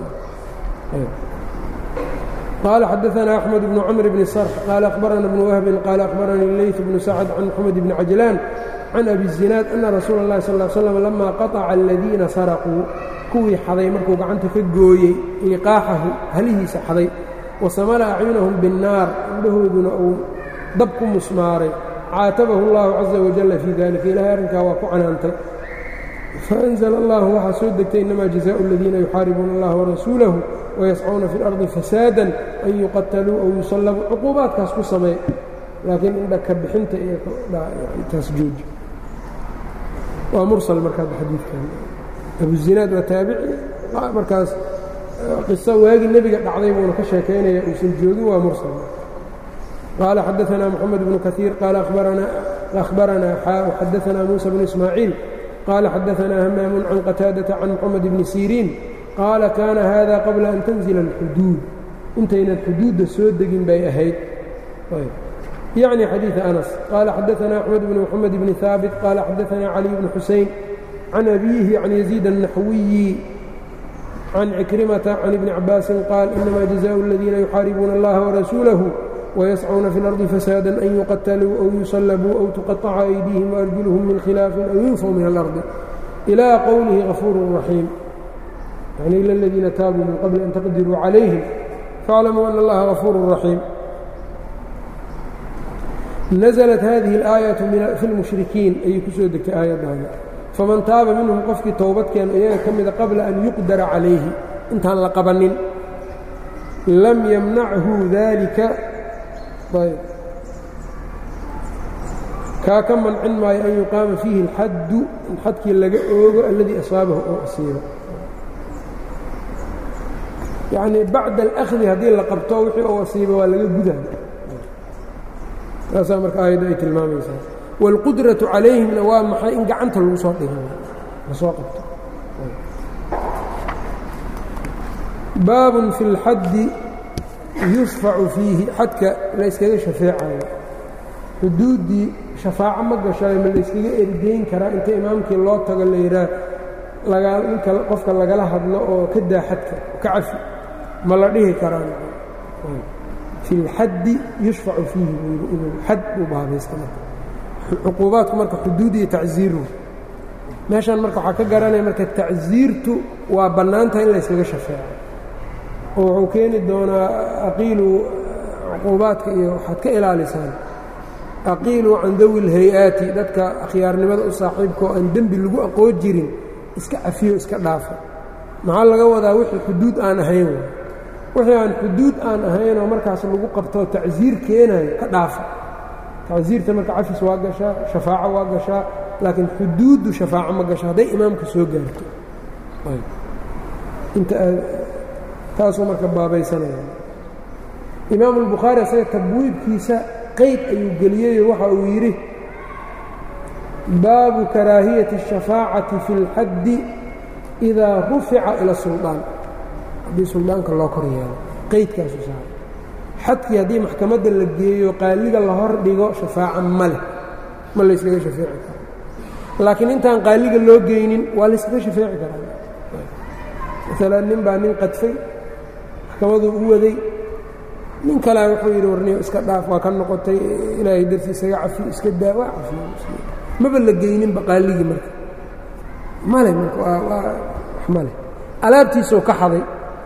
قال xدثنا أحمد بن cمر بن صرح قال أخبرنا بن وهب قال أخبرني الليث بن سعد عن محمد بن عجلان عن أبي الزناad أن رsuuل اللhi صلى اه علي سلم لما qaطca الذيina sarقوu kuwii xaday markuu gacanta ka gooyey liqaaxahu halihiisa xaday wasamala acyunahum biالnaar indhahooduna uu dab ku musmaaray caatabahu اllahu caزa wajalla fii dalika ilahay arrinkaa waa ku canaantay faأnzla allahu waxaa soo degtay inama jaزaءu اladiina yuxaaribuuna اllaha warasuulahu wayascuuna fi اlardi fasaada an yuqataluu aw yusallabuu cuquubaadkaas ku sameey laakiin indhaka bixinta iyo taas jooji waa mursal markaad xadiidkan abuzinaad waa taabici markaas qiso waagii nebiga dhacday buuna ka sheekaynaya uusan joogin waa mursal qaala xadaثna moxamed bnu kaثiir qaala أhbaranaa xaa xadaثna muuسى bnu ismaaciil qaala xadaثna hamaamu can qataadaةa can moxamed bni siriin qaala kaana hada qabla an tanzila اlxuduud intaynan xuduudda soo degin bay ahayd yعnي xadيiث أنس qال xadaثna أحمد بن محمد بن ثابت qال xadaثna علي بن xuسين عن أbيه عن يزيد النحوي عن عكرمة عن ابن عباس qال إنma جزاء الذيina يxاaربوna الlaه ورسuuله ويسcوna في الأرض فساaدا أن يqتلوا أو يصلبوا أو تقطca أيديهم وأرجلهم من khلاaف أو ينفوا من الأرض إلى qwله غفور رحيم يعني إلى الذيina tاabوا من qبل أن تqdirوا عليهم فاعلموا أن الlaha غفور رحيم naزلت hadihi الآaيaة fi الmuشhrikiin ayay ku soo degtay aayaddaada faman taaba minhum qofkii towbadkeena iyaga ka mida qabla an yuqdara calayhi intaan la qabanin lam yamnachu dalika kaa ka mancin maayo an yuqaama fiihi اlxaddu in xadkii laga oogo alladii asaabahu oo asiibo yacnii bacda alأkhdi haddii la qabto wixii oo asiiba waa laga guda taasaa marka aayadda ay tilmaamaysaa wاlqudraةu calayhimna waa maxay in gacanta lagu soo dhigo lasoo qabto baabun fi اlxaddi yushfacu fiihi xadka la yskaga shafeecayo xuduuddii shafaaco ma gashayo ma layskaga ergeyn karaa inta imaamkii loo tago la yidhaah ninka qofka lagala hadlo oo ka daa xadka ka cafi ma la dhihi karaa fi اlxaddi yushfacu fiihi buu yidhi inuu xad uu baabaysta marka cuquubaadku marka xuduud iyo tacziiru meeshan marka waxaa ka garanaya marka tacziirtu waa bannaantaha in layskaga shafeeco oo wuxuu keeni doonaa aqiilu cuquubaadka iyo waxaad ka ilaalisaan aqiiluu can dawi اlhay-aati dadka akhyaarnimada u saaxiibka oo aan dembi lagu aqoon jirin iska cafiyo iska dhaafa maxaa laga wadaa wixii xuduud aan ahayn wixii aan xuduud aan ahaynoo markaas lagu qabtoo tacsiir keenayo ka dhaafa tacsiirta marka cafis waa gashaa shafaaco waa gashaa laakiin xuduuddu shafaaco ma gasho hadday imaamka soo gaarto inta taasuu marka baabaysanaya imaamu albukhaari asaga tabwiibkiisa qayd ayuu geliyeyo waxa uu yidhi baabu karaahiyati الshafaacati fi اlxaddi idaa rufica ila suldaan haddii suldaanka loo kor yeelo qaydkaasu saara xadkii haddii maxkamadda la geeyo qaaliga la hor dhigo shafaaca ma leh ma layskaga shafeeci karo laakiin intaan qaaliga loo geynin waa layskaga shafeeci karaa maalan nin baa nin qadfay maxkamaduu u waday nin kalea wuxuu yidhi warniyo iska dhaaf waa ka noqotay ilaahay darti isaga cafi iska daa waa cafiy maba la geyninba qaaligii marka male marka waa waa wax male alaabtiisuu ka xaday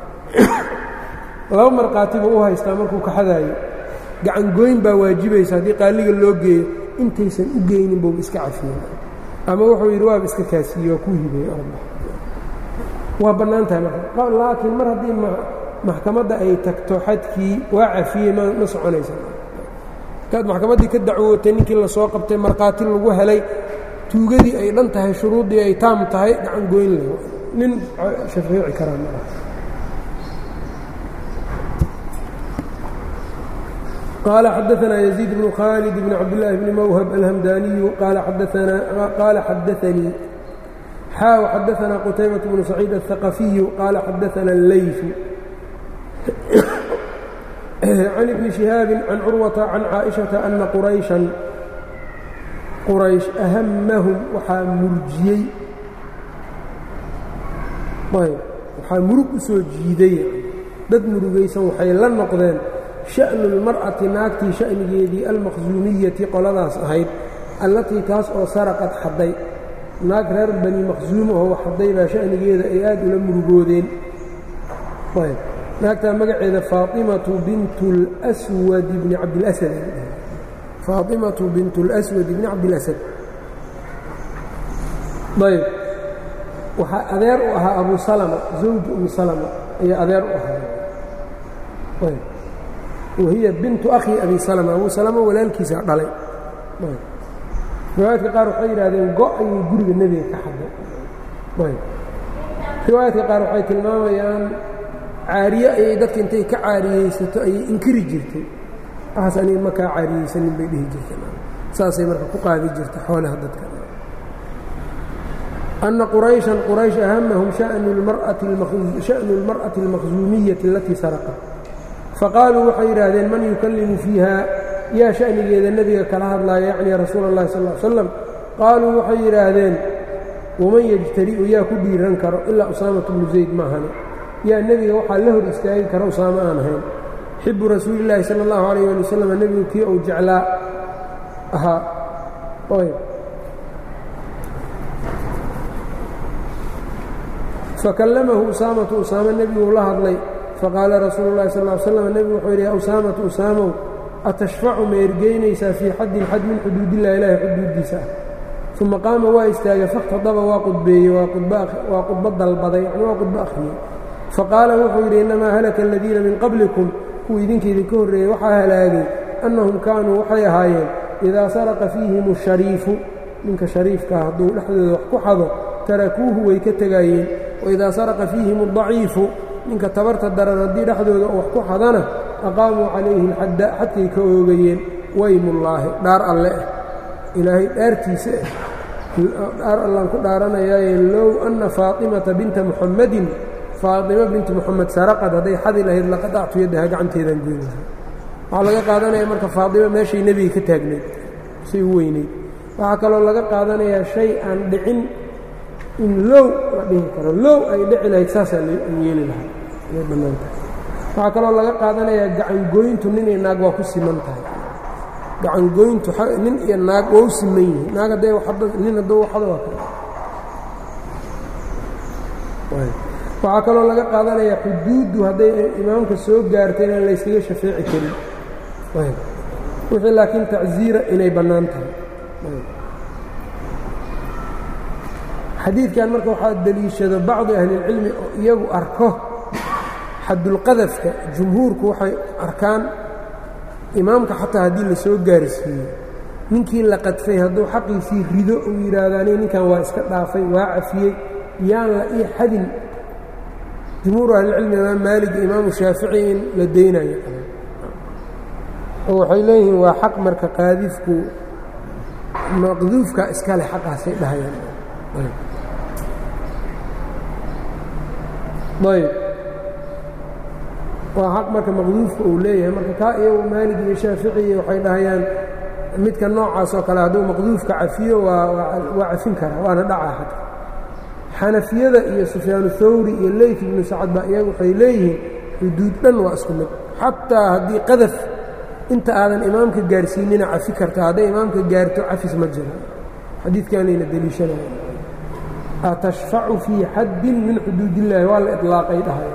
laba markhaati buu u haystaa markuu ka xadaayo gacangoyn baa waajibaysa haddii qaaliga loo geeyo intaysan u geynin buuba iska cafiyey ama wuxuu yidhi waaba iska kaasiye waa ku hibay waa bannaan tahay marka laakiin mar haddii maxkamadda ay tagto xadkii waa cafiyey ma ma soconaysa markaad maxkamaddii ka dacwootay ninkii lasoo qabtay markhaati lagu helay tuugadii ay dhan tahay shuruuddii ay taam tahay gacan goyn leh nin shafeeci karaa ma ah قال xدثنا يزيد بن khالد بن cبدالله بن موهب الهمdاني قال xdثنيi xاw xdثنا qتيبة بن سعيد الثقفي قال xdثنا اللyث عن بن شهاaب عن cروة عن cائشhaةa أنa qرayشha qرayشh أhmهم waxaa murjiyey waxaa murug u soo jiiday dad murugaysan waxay la noqdeen sha'nu اlmar'ati naagtii sha'nigeedii almaqsuumiyati qoladaas ahayd allatii taas oo saraqad xadday naag reer bani maqsuum oo xadday baa sha'nigeeda ay aad ula murugoodeen naagtaa magaceeda faatimatu bintu اlswad bni cabdilasad faaطimaةu bint اlأswad bni cabdilasad ayb waxaa adeer u ahaa abu salma zawji umi salma ayaa adeer u ahaa ayb wahiya bintu akhi abi salma abu salma walaalkiisa dhalay riwaayadka qaar waxay yidhahdeen go ayay guriga nebiga ka xaday ayb riwaayadka qaar waxay tilmaamayaan caariye ayay dadka intay ka caariyeysato ayay inkiri jirtay waxaas aniga ma kaa caariyeysanin bay dhihi jirteen saasay marka ku qaadi jirta xoolaha dadka أن qرayشha qrayشh أhmhm شhأن الmarأaةi الmakhزuumiyaةi اlatii sarqat faqaaluu waxay yidhaahdeen man yukalimu fiiha yaa شhأnigeeda nebiga kala hadlaaya yacni rasuul الlahi sal اه slam qaaluu waxay yidhaahdeen waman yجtari'u yaa ku dhiiran karo ilaa usaamaة bnu zayd maahane yaa nebiga waxaa la hor istaagi kara usaamo aan ahayn xibu rasuuli الlahi salى الlahu عalيه alي wslam nebigu kii uu jeclaa ahaa fakallamahu usaamatu usaamo nebiguu la hadlay faqaala rasuulu llahi sal l slam nebigu wuxuu yidhi ya usaamatu usaamow atashfacu ma ergeynaysaa fii xaddin xad min xuduudillahi ilaahi xuduuddiisa ah uma qaama waa istaagay fakhtadaba waa qudbeeyey waa qudbo dalbaday yani waa qudbo akhriyey faqaala wuxuu yidhi innamaa halaka aladiina min qablikum kuwa idinka idinka horreeyey waxaa halaagay annahum kaanuu waxay ahaayeen idaa saraqa fiihim ashariifu ninka shariifkaa hadduu dhexdooda wax ku xado tarakuuhu way ka tegaayeen waidaa saraqa fiihim adaciifu ninka tabarta daran haddii dhexdooda wax ku xadana aqaamuu calayhi alxadda xadkay ka oogayeen waymullaahi dhaar alle ah ilaahay dhaartiisa ah dhaar allaan ku dhaaranayaaye low anna faatimata binta muxammadin faatima binti muxamed saraqad hadday xadi lahayd laqadactu yaddaha gacanteedaan goyn lahay waxaa laga qaadanaya marka faatima meeshay nebiga ka taagnayd say u weynayd waxaa kaloo laga qaadanayaa shay aan dhicin in low la dhihi karo low ay dhici lahayd saasaa yeeli lahaa way bannaantahay waxaa kaloo laga qaadanayaa gacangoyntu nin iyo naag waa ku siman tahay gacangoyntu nin iyo naag waa u siman yihiin naag hadday nin hadduu waxdo waa kale waxaa kaloo laga qaadanayaa xuduuddu hadday imaamka soo gaartay inaan layskaga shafeeci karin wixii laakiin tacsiira inay bannaan tahay xadiidkan marka waxaa deliishado bacdu ahlilcilmi oo iyagu arko xadulqadafka jumhuurku waxay arkaan imaamka xataa haddii la soo gaarsiiyo ninkii la qadfay hadduu xaqiisii rido uu yidhaahdaani ninkan waa iska dhaafay waa cafiyey yaan la ii xadin jumhuuru ahlilcilmi imaam maalig iyo imaamu shaafici in la deynayo oo waxay leeyihiin waa xaq marka qaadifku maqduufka iska leh xaqaasay dhahayaan ayb waa xaq marka maqduufka uu leeyahay marka kaa iyagu maalig iyo shaaficiy waxay dhahayaan midka noocaas oo kale hadduu maqduufka cafiyo waa cafin karaa waana dhacaa xadka xanafiyada iyo sufyaanu thawri iyo leyt ibnu sacad baa iyagu waxay leeyihiin xuduud dhan waa isku mid xataa haddii qadaf inta aadan imaamka gaarsiinina cafi karta hadday imaamka gaarto cafis ma jira xadiidkanayna deliishanaya atashfacu fii xaddin min xuduud illaahi waa la iطlaaqay dhahay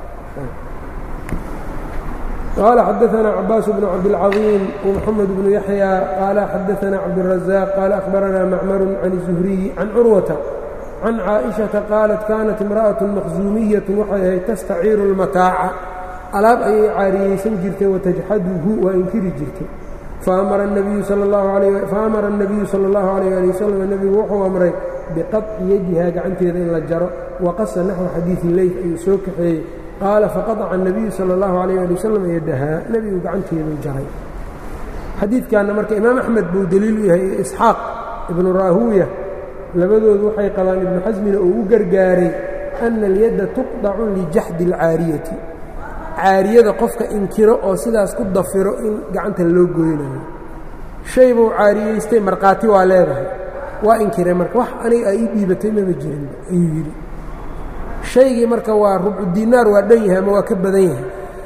qaala xadaثna cabaas bnu cabdاlcaظiim ومxamed bnu yaحyى qaala xadaثna cabdالraزاq qaala أkhbarana macmaru can الزuhriyi can curwata can caaئiشhaةa qaalat kanat imraأaة makhzuumiyaة waxay ahayd tastaciiru اlmataaca alaab ayay caariyeysan jirtay watajxaduhu waa inkiri jirtay faamara الnabiyu salى اllahu عalيh ali waslm nebigu wuxuu amray biqaطci yadiha gacanteeda in la jaro waqasa naxو xadiiثi leyf ayuu soo kaxeeyey qaala faqaطca الnabiyu salى اllahu عalيh ali waslm yadahaa nebigu gacanteedu jaray xadiidkanna marka imaam axmed buu deliil u yahay isxaaq ibnu raahuuya labadoodu waxay qabaan ibnu xasmina uu u gargaaray ana اlyadda tuqdacu lijaxdi اlcaariyati caariyada qofka inkiro oo sidaas ku dafiro in gacanta loo goynayo shay buu caariyeystay markhaati waa leedahay waa inkiray marka wax aniga ay ii dhiibatay mama jirin ayuu yidhi shaygii marka waa rubcu dinaar waa dhan yahay ama waa ka badan yahay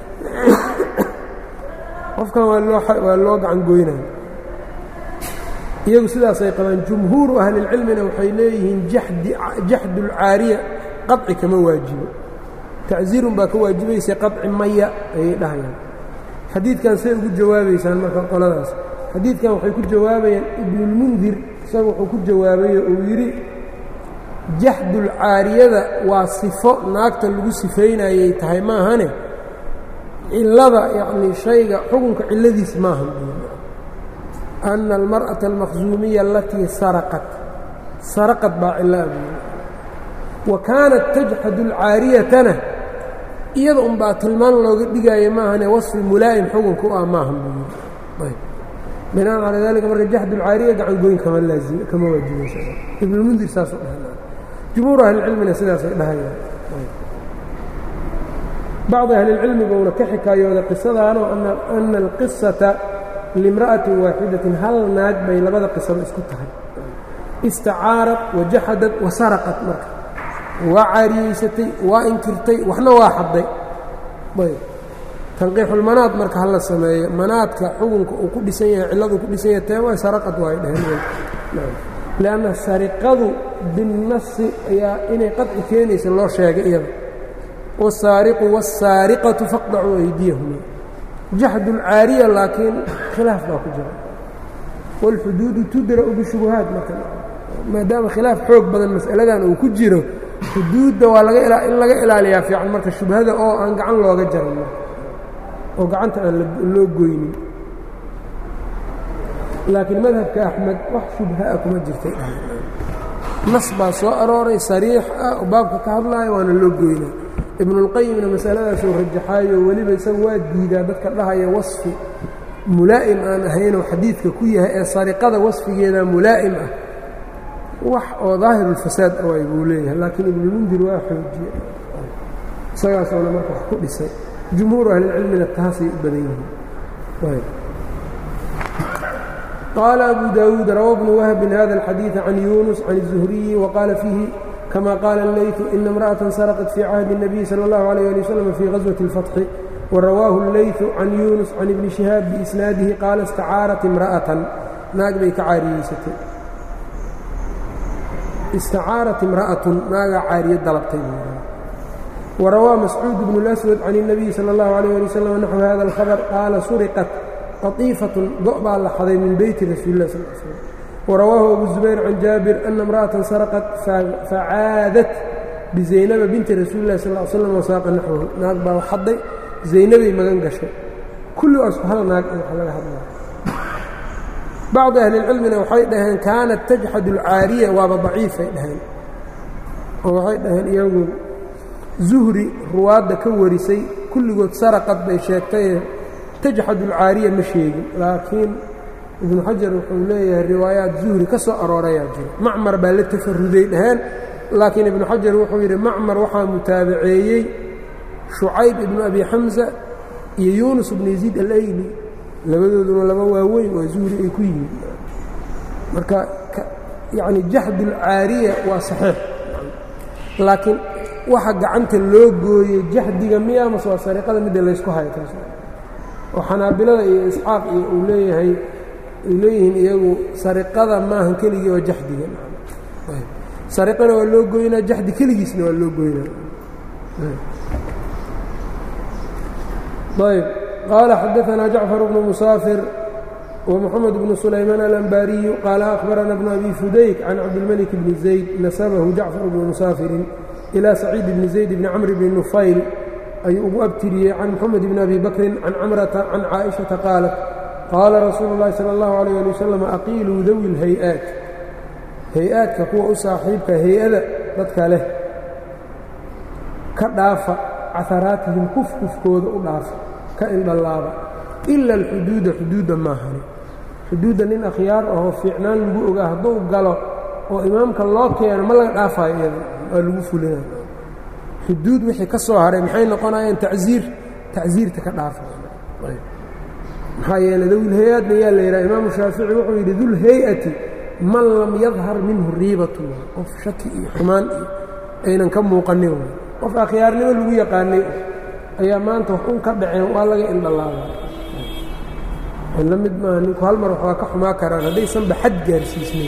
qofkan waa loo gacan goynaya iyagu sidaasay qabaan jumhuuru ahlilcilmina waxay leeyihiin jaxdulcaariya qaطci kama waajibo tacsiirun baa ka waajibaysa qaطci maya ayay dhahayaan xadiidkan say ugu jawaabaysaan marka qoladaas xadiidkan waxay ku jawaabayaan ibnulmundir isaga wuxuu ku jawaabayo uu yidhi jaxdulcaariyada waa sifo naagta lagu sifaynayay tahay maahane cilada yacnii shayga xukunka cilladiis maaha ana almar'ata almaqsuumiya alatii saraqat saraqad baa cillaa buuli wa kaanat tajxadu alcaariyatana iyada unbaa tilmaan looga dhigaayo maahane wasfi mulaa'im xukunka u ah maahan buu yidhi binaan calaa dalika marka jaxdu lcaariya gacan goyn kama laazim kama waajibaysa ibnulmundir saasuu dhaha jumhuur ahlicilmina sidaasay dhahayaan bacdi ahlilcilmiguuna ka xikaayooda qisadaanoo ana alqisata limra'atin waaxidatin hal naag bay labada qisaba isku tahay istacaarad wajaxadad wasaraqat marka waa caariyeysatay waa inkirtay waxna waa xadday ayb tanqiixulmanaad marka hala sameeyo manaadka xukunka uu ku dhisan yahay cilladu ku dhisan yahay tee waa saraqad waay dheheen lianna sariqadu binnasi ayaa inay qadci keenaysa loo sheegay iyada wasaariqu wasaariqatu faqdacuu aydiyahuma jaxdulcaariya laakiin khilaaf baa ku jira wاlxuduudu tudra'u bishubuhaat marka maadaama khilaaf xoog badan mas'aladan uu ku jiro xuduudda waa laga in laga ilaaliyaa fiican marka shubhada oo aan gacan looga jaran oo gacanta aan loo goynin laakiin madhabka axmed wax shubha-a kuma jirtay nas baa soo arooray sariix ah oo baabka ka hadlaayo waana loo goynaa ibnulqayimna masaladaasuu rajaxaayo weliba isaga waa diidaa dadka dhahaya wasfi mulaa'im aan ahaynoo xadiidka ku yahay ee sariqada wasfigeeda mulaa'im ah wax oo daahirulfasaad awaay buu leeyahay laakiin ibnulmundir waa xoojiye isagaasoona marka wax ku dhisay jumhuur ahlilcilmina taasay u badan yihiin qaala abu daawuud rawa bnu wahbin hada alxadiiثa can yunus can الzuhriyi waqaala fiihi kama qaala اleytu ina اmra'aةa sarqat fii cahdi الnabiy salى اllahu عalيه ali wslam fii gaswaةi اlfatxi warawaahu اleytu can yunus can ibni shihaab biisnaadihi qaala istacaarat imra'atan naag bay ka caariyeysatay istacaarat imra'atun naagaa caariye dalabtay warawaa mascuud bnu اlaswad can الnabiy salى اllahu عalيه ali wslam naxو hada اlkhabr qaala suriqat qatiifatun go' baa la xaday min beyti rasuuli lah sal slm warawaahu abu zubayr can jaabir ana imra'atan saraqat facaadat bizaynaba binti rasuuli lah sal slam wasaaqa naxwahu naag baa xadday zaynabay magan gashay kulligaas hal naag wax laga hadlaya bacdi ahlilcilmina waxay dhaheen kaanat tajxad alcaariya waaba daciifay dhaheen oo waxay dhaheen iyagu zuhri ruwaadda ka warisay kulligood saraqad bay sheegtaye tajxad alcaariya ma sheegin laakiin ibnu xajar wuxuu leeyahay riwaayaat zuhri ka soo aroorayaa jiro macmar baa la tafaruday dhaheen laakiin ibnu xajar wuxuu yidhi macmar waxaa mutaabaceeyey shucayb ibnu abi xamsa iyo yuunus ibnu yaziid alayli labadooduna laba waaweyn waa zuhri ay ku yimid marka yacni jaxdulcaariya waa saxiix laakiin waxa gacanta loo gooyey jaxdiga miya mase waa sariiqada midda laysku hayo taas oo xanaabilada iyo isxaaq iyo uu leeyahay ay leeyihiin iyagu sariqada maahan keligii oo jaxdiga sariqana waa loo goynaa jaxdi keligiisna waa loo goynaa ayb qaala xadaثna jacfar bnu musaafir ومحمد بن سليمان الأنباaري قال أخبرنا بن أبي فdayk عن cabدالملك بن زaيد نسبه جعفر بن مسافر إلى سعيد بن زaيد بن cمر بن نفayل ayuu ugu abtiriyey can mxamed bn abi bakrin can camrata can caaئiشhaةa qaalat qaala rasuulu الlahi salى الlahu عalيه alي waslm aqiiluu dawi اlhay-aat hay-aadka kuwa u saaxiibka hay-ada dadka leh ka dhaafa caharaatihim kufkufkooda u dhaafa ka indhallaaba ila اlxuduuda xuduudda maahani xuduudda nin akhyaar ahoo fiicnaan lagu ogaa hadduu galo oo imaamka loo keeno ma laga dhaafayo iyada waa lagu fulinayo xuduud wixii ka soo haray maxay noqonayaan tacziir tacziirta ka dhaafa maxaa yeeley dawilhay-aadna yaa la yidhaha imaamu shaafici wuxuu yidhi dulhay-ati man lam yadhar minhu riibatu qof shaki iyo xumaan iyo aynan ka muuqanin qof akhyaarnimo lagu yaqaanay ayaa maanta wax un ka dhaceen waa laga indhalaaba la mid maaha ninku hal mar waxbaa ka xumaa karaan haddaysanba xad gaarsiisnay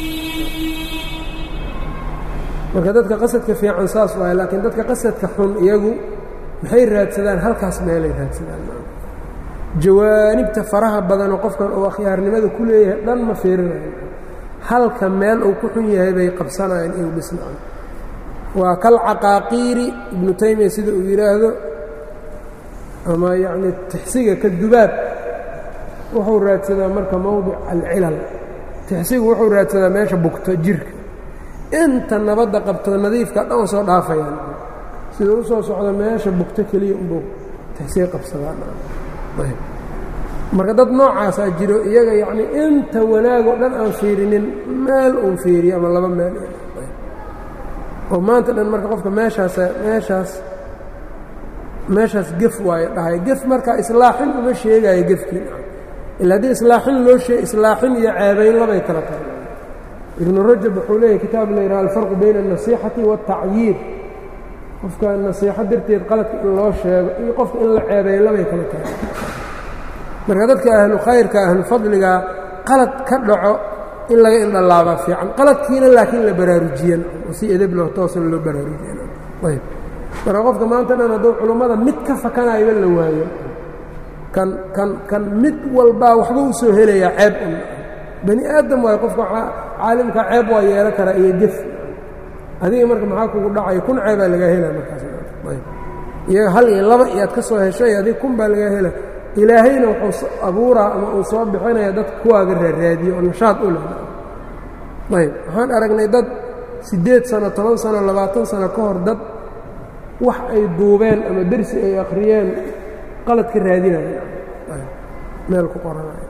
marka dadka qasadka fiican saas waay laakiin dadka qasadka xun iyagu maxay raadsadaan halkaas meelay raadsadaan jawaanibta faraha badanoo qofkan uu akhyaarnimada ku leeyahay dhan ma fiirinayo halka meel uu ku xun yahay bay qabsanayaan inuu dhisnaan waa kal caqaaqiiri ibnu taymiya sida uu yidhaahdo ama yacnii tixsiga ka dubaab wuxuu raadsadaa marka mowdic alcilal tixsigu wuxuu raadsadaa meesha bugto jirka inta nabadda qabto nadiifka dhan soo dhaafayaan sida u soo socda meesha bugto keliya unbuu tixsiga qabsadaamarka dad noocaasaa jiro iyaga yacnii inta wanaagoo dhan aan fiirinin meel uun fiiriyo ama laba meel oo maanta dhan marka qofka meeshaas meeshaas meeshaas gef waayo dhahay gef marka islaaxin uma sheegayo gefkii ila haddii islaaxin loo sheeg islaaxin iyo ceebayn labay kala tahay ibnu rajab wuxuu leeyahy kitaab la yidhaha alfarqu bayna alnasiixati waالtacyiir qofka nasiixo darteed qaladka in loo sheego iyo qofka in la ceebeeyo labay kala tahay marka dadka ahlu khayrka ahlu fadliga qalad ka dhaco in laga indhalaabaa fiican qaladkiina laakiin la baraarujiyan oo si edeb loo toosan loo baraarujiyan ayb marka qofka maanta dhan hadduu culummada mid ka fakanayba la waayo kan kan kan mid walbaa waxba u soo helayaa ceeb un bani aadam waayo qofka caalimka ceeb waa yeelan karaa iyo gef adiga marka maxaa kugu dhacaya kun ceebaa lagaa helaa markaas ayb iyaga hal iyo laba iyaad ka soo heshay adiga kun baa lagaa hela ilaahayna wuxuu abuuraa ama uu soo bixinaya dad kuwaaga raaraadiyo oo nashaad u leh ayb waxaan aragnay dad siddeed sano toban sano labaatan sano ka hor dad wax ay duubeen ama dersi ay akhriyeen qalad ka raadinaya meel ku qoranaya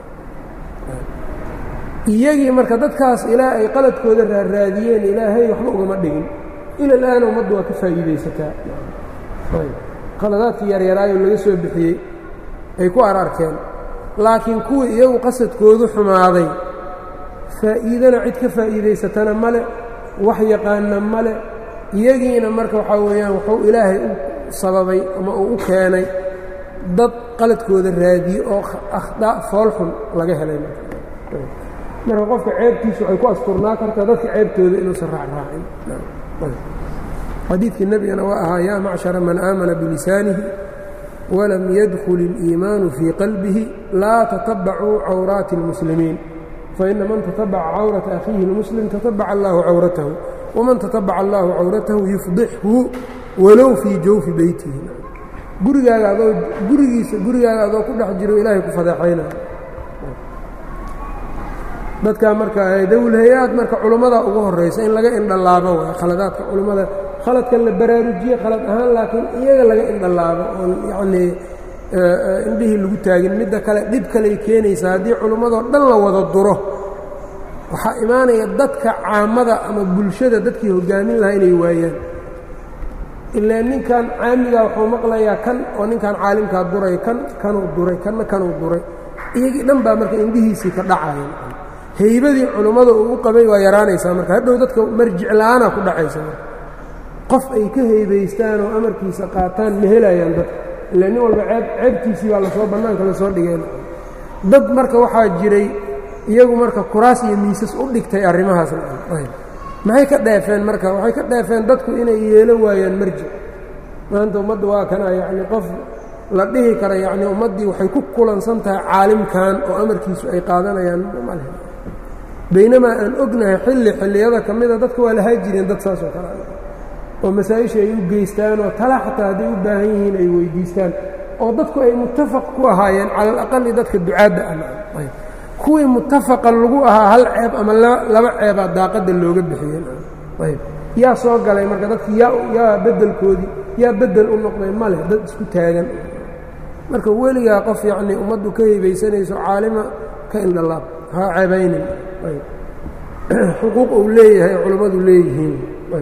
iyagii marka dadkaas ilaa ay qaladkooda raaraadiyeen ilaahay waxba ugama dhigin ila alaana ummaddu waa ka faa'iidaysataa qaladaadkii yaryaraayo laga soo bixiyey ay ku ararkeen laakiin kuwii iyagu qasadkoodu xumaaday faa'iidana cid ka faa'iidaysatana male wax yaqaana male iyagiina marka waxaa weeyaan wuxuu ilaahay u sababay ama uu u keenay dad qaladkooda raadiye oo akhdaa foolxun laga helay marka qofka ceebtiisu waxay ku asturnaa kartaa dadka ceebtooda inuusan raacraacin xadiidkii nebigana waa ahaa yaa macshara man aamana bilisaanihi walam yadkul اliimaanu fii qalbihi laa tatabacuu cawraati اlmuslimiin faina man tatabaca cawrata akhiihi اlmuslim tatabaca allahu cawratahu waman tatabaca allahu cawratahu yufdixhu walow fii jawfi beytihi gurigaaga adoo gurigiisa gurigaaga adoo ku dhex jiro ilaahay ku fadeexayna dadkaa marka dowlhay-aad marka culummada ugu horaysa in laga indhalaabo waay khaladaadka culummada khaladkan la baraarujiye khalad ahaan laakiin iyaga laga indhalaabo oon yacnii indhihii lagu taagin midda kale dhib kaley keenaysaa haddii culummadoo dhan la wada duro waxaa imaanaya dadka caamada ama bulshada dadkii hoggaamin lahaa inay waayaan ilaa ninkan caamigaa wuxuu maqlayaa kan oo ninkan caalimkaa duray kan kanuu duray kanna kanuu duray iyagii dhan baa marka indhihiisii ka dhacaya haybadii culummada uu u qabay waa yaraanaysaa marka hadhow dadka marjic la-aanaa ku dhacaysa marka qof ay ka haybaystaan oo amarkiisa qaataan ma helayaan dadka ila nin walba ceeb ceebtiisii baa lasoo bannaanka lasoo dhigeen dad marka waxaa jiray iyagu marka kuraas iyo miisas u dhigtay arrimahaas maxay ka dheefeen marka waxay ka dheefeen dadku inay yeelo waayaan marjic maanta ummadda waa kana yacni qof la dhihi kara yacni ummaddii waxay ku kulansan tahay caalimkan oo amarkiisu ay qaadanayaan male baynamaa aan ognahay xilli xilliyada ka mida dadka waa lahaa jireen dad saas oo kale oo masaa-isha ay u geystaan oo tala xataa hadday u baahan yihiin ay weydiistaan oo dadku ay muttafaq ku ahaayeen cala alaqali dadka ducaadda ah kuwii muttafaqa lagu ahaa hal ceeb ama laba ceebaa daaqadda looga bixiyeen ayb yaa soo galay marka dadki yaa yaa beddelkoodii yaa beddel u noqday ma leh dad isku taagan marka weligaa qof yacnii ummaddu ka hebaysanayso caalima ka indhalaab ha ceebaynin xuquuq uu leeyahay culammadu leeyihiin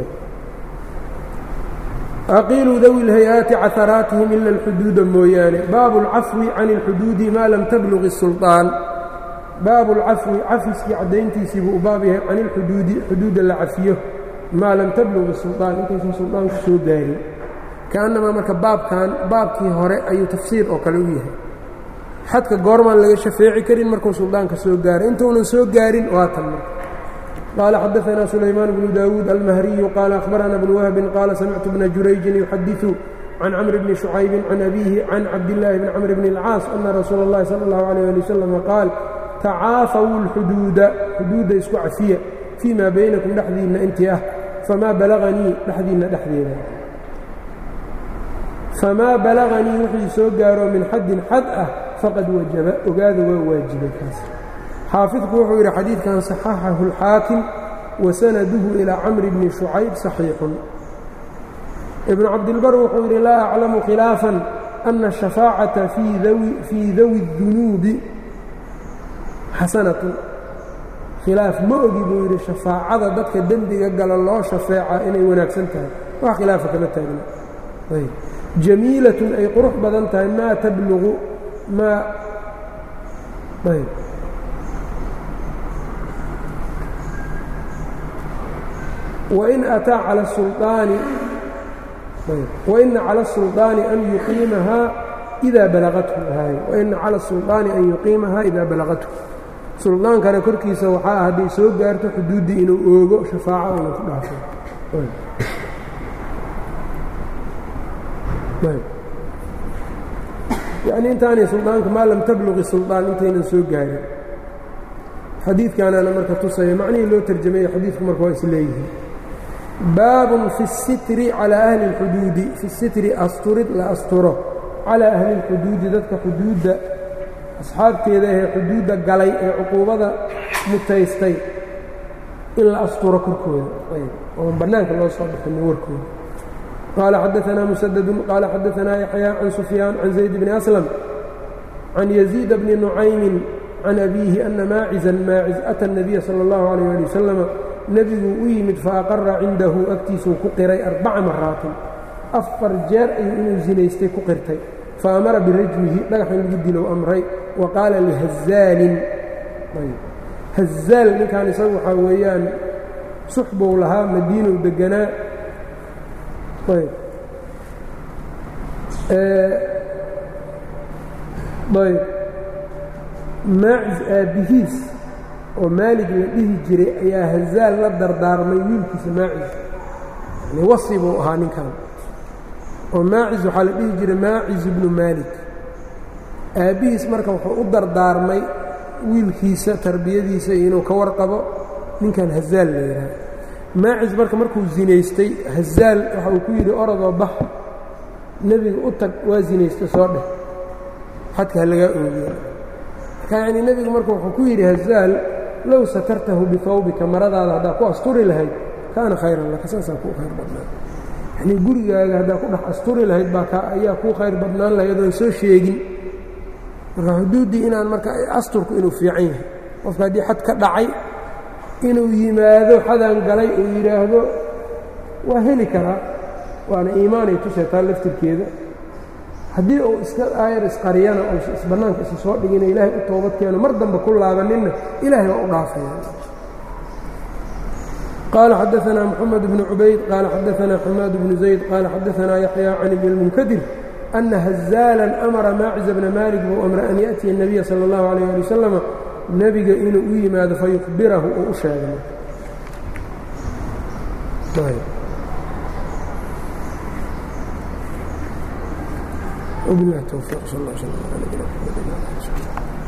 aqiiluu dawi lhay-aati caharaatihim ila alxuduuda mooyaane baabu اlcafwi can اlxuduudi maa lam tabluq الsulطaan baabu اlcafwi cafiskii caddayntiisii buu u baab yahay can ilxuduudi xuduudda la cafiyo maa lam tabluq الsulطaan intaysan sulطaanku soo gaarin kaannamaa marka baabkan baabkii hore ayuu tafsiir oo kale u yahay xadka goormaan laga shafeeci karin markuu suldaanka soo gaaray intuunan soo gaarin waa tan marka qaala xadaanaa sulaymaan bnu daawuud almahriyu qaala akhbarana bnu wahbin qaala samictu bna jurayjin yuxadiثu can camr bni shucaybin can abiihi can cabdillaahi bni camr bni اlcaas ana rasuula اllahi sala اllahu alayh ali wasalam qaal tacaafaw اlxuduuda xuduudda isku cafiya fii maa baynakum dhexdiinna intii ah famaa balaganii dhexdiinna dhexdeeda famaa balaganii wixii soo gaaro min xaddin xad ah faqad wajaba ogaada waa waajibay kaas xaafidku wuxuu yidhi xadiidkan saxaxahu اlxaakim wasanaduhu ilaa camri bni shucayb saxiixun ibnu cabdilbar wuxuu yidhi laa aclamu khilaafan ana ashafaacata fii dawi اdunuubi xasanatun khilaaf ma ogi buu yidhi shafaacada dadka dembiga gala loo shafeeca inay wanaagsan tahay wax khilaafa kama taagna jamiilatun ay qurux badan tahay maa tablugu maa wain ataa cala sulطaani waina cala الsulطaani an yuqiimahaa إida balagathu waina cala الsulطaani an yuqiimahaa idaa balagathu suldaankana korkiisa waxaa ah hadday soo gaarto xuduuddii inuu oogo shafaaco una ku dhaafo yacni intaanay suldaanka maa lam tabluqi suldaan intaynan soo gaarin xadiidkaanaana marka tusaya macnihii loo tarjamayo xadiidku marka waa is leeyihiin baabun fi الsitri calىa ahli اlxuduudi fi sitri asturid la asturo calىa ahli اlxuduudi dadka xuduudda asxaabteeda ahee xuduudda galay ee cuquubada mutaystay in la asturo korkooda oon bannaanka loo soo bixinin warkooda qaala xadaanaa musadadun qaala xadaanaa yaxyaa can sufyaan can zayd bni aslam can yaziida bni nucaymin can abiihi ana maacizan maaciz ata الnabiya salى اllahu alayh ali wasalama nebiguu u yimid faaqara cindahu agtiisuu ku qiray arbaca maraatin afar jeer ayuu inuu zinaystay ku qirtay faamara birajmihi dhagax in lagu dilow amray wa qaala lihazaalin hazaal ninkan isagu waxaa weeyaan suxbow lahaa madiinow deganaa ayb maacis aabbihiis oo maalig la dhihi jiray ayaa hazaal la dardaarmay wiilkiisa maacis yani wasi buu ahaa ninkan oo maacis waxaa la dhihi jiray maacis ibnu maalik aabbihiis marka wuxuu u dardaarmay wiilkiisa tarbiyadiisa iyo inuu ka warqabo ninkan hazaal la yidhaha maacis marka markuu zinaystay hazaal waxa uu ku yidhi orodoo bax nebiga u tag waa zinaystay soo dheh xadka ha lagaa oogiya marka yacnii nebigu marka wuxuu ku yidhi hazaal low satartahu bihawbika maradaada haddaa ku asturi lahayd kaana khayran laka saasaa kuu khayr badnaan yanii gurigaaga haddaa ku dhex asturi lahayd baa ka ayaa kuu khayr badnaan lahayd oon soo sheegin marka xuduuddii inaan marka asturku inuu fiican yahay qofka haddii xad ka dhacay inuu yimaado xadaan galay uu yidhaahdo waa heli karaa waana iimaanay tuseetaa laftirkeeda haddii uu iska aayar isqariyana oo isbannaanka isa soo dhigina ilaahay u toobad keeno mar dambe ku laabaninna ilaahay waa u dhaafaya qaala xadaanaa moxamed bnu cubayd qaala xadaanaa xamaad bnu zayd qaala xadaanaa yaxyaa can ibni اlmunkadir ana hazaalan amara maaciza bna maalik buu amra an yaأtiya الnabiya salى اllahu alayh ali wasalama nebiga inuu u yimaado fayukhbirahu oo u sheegay وبالله التوفيق صلى الله عليه وسلم على نبينا محمد وعلى اله وصحبه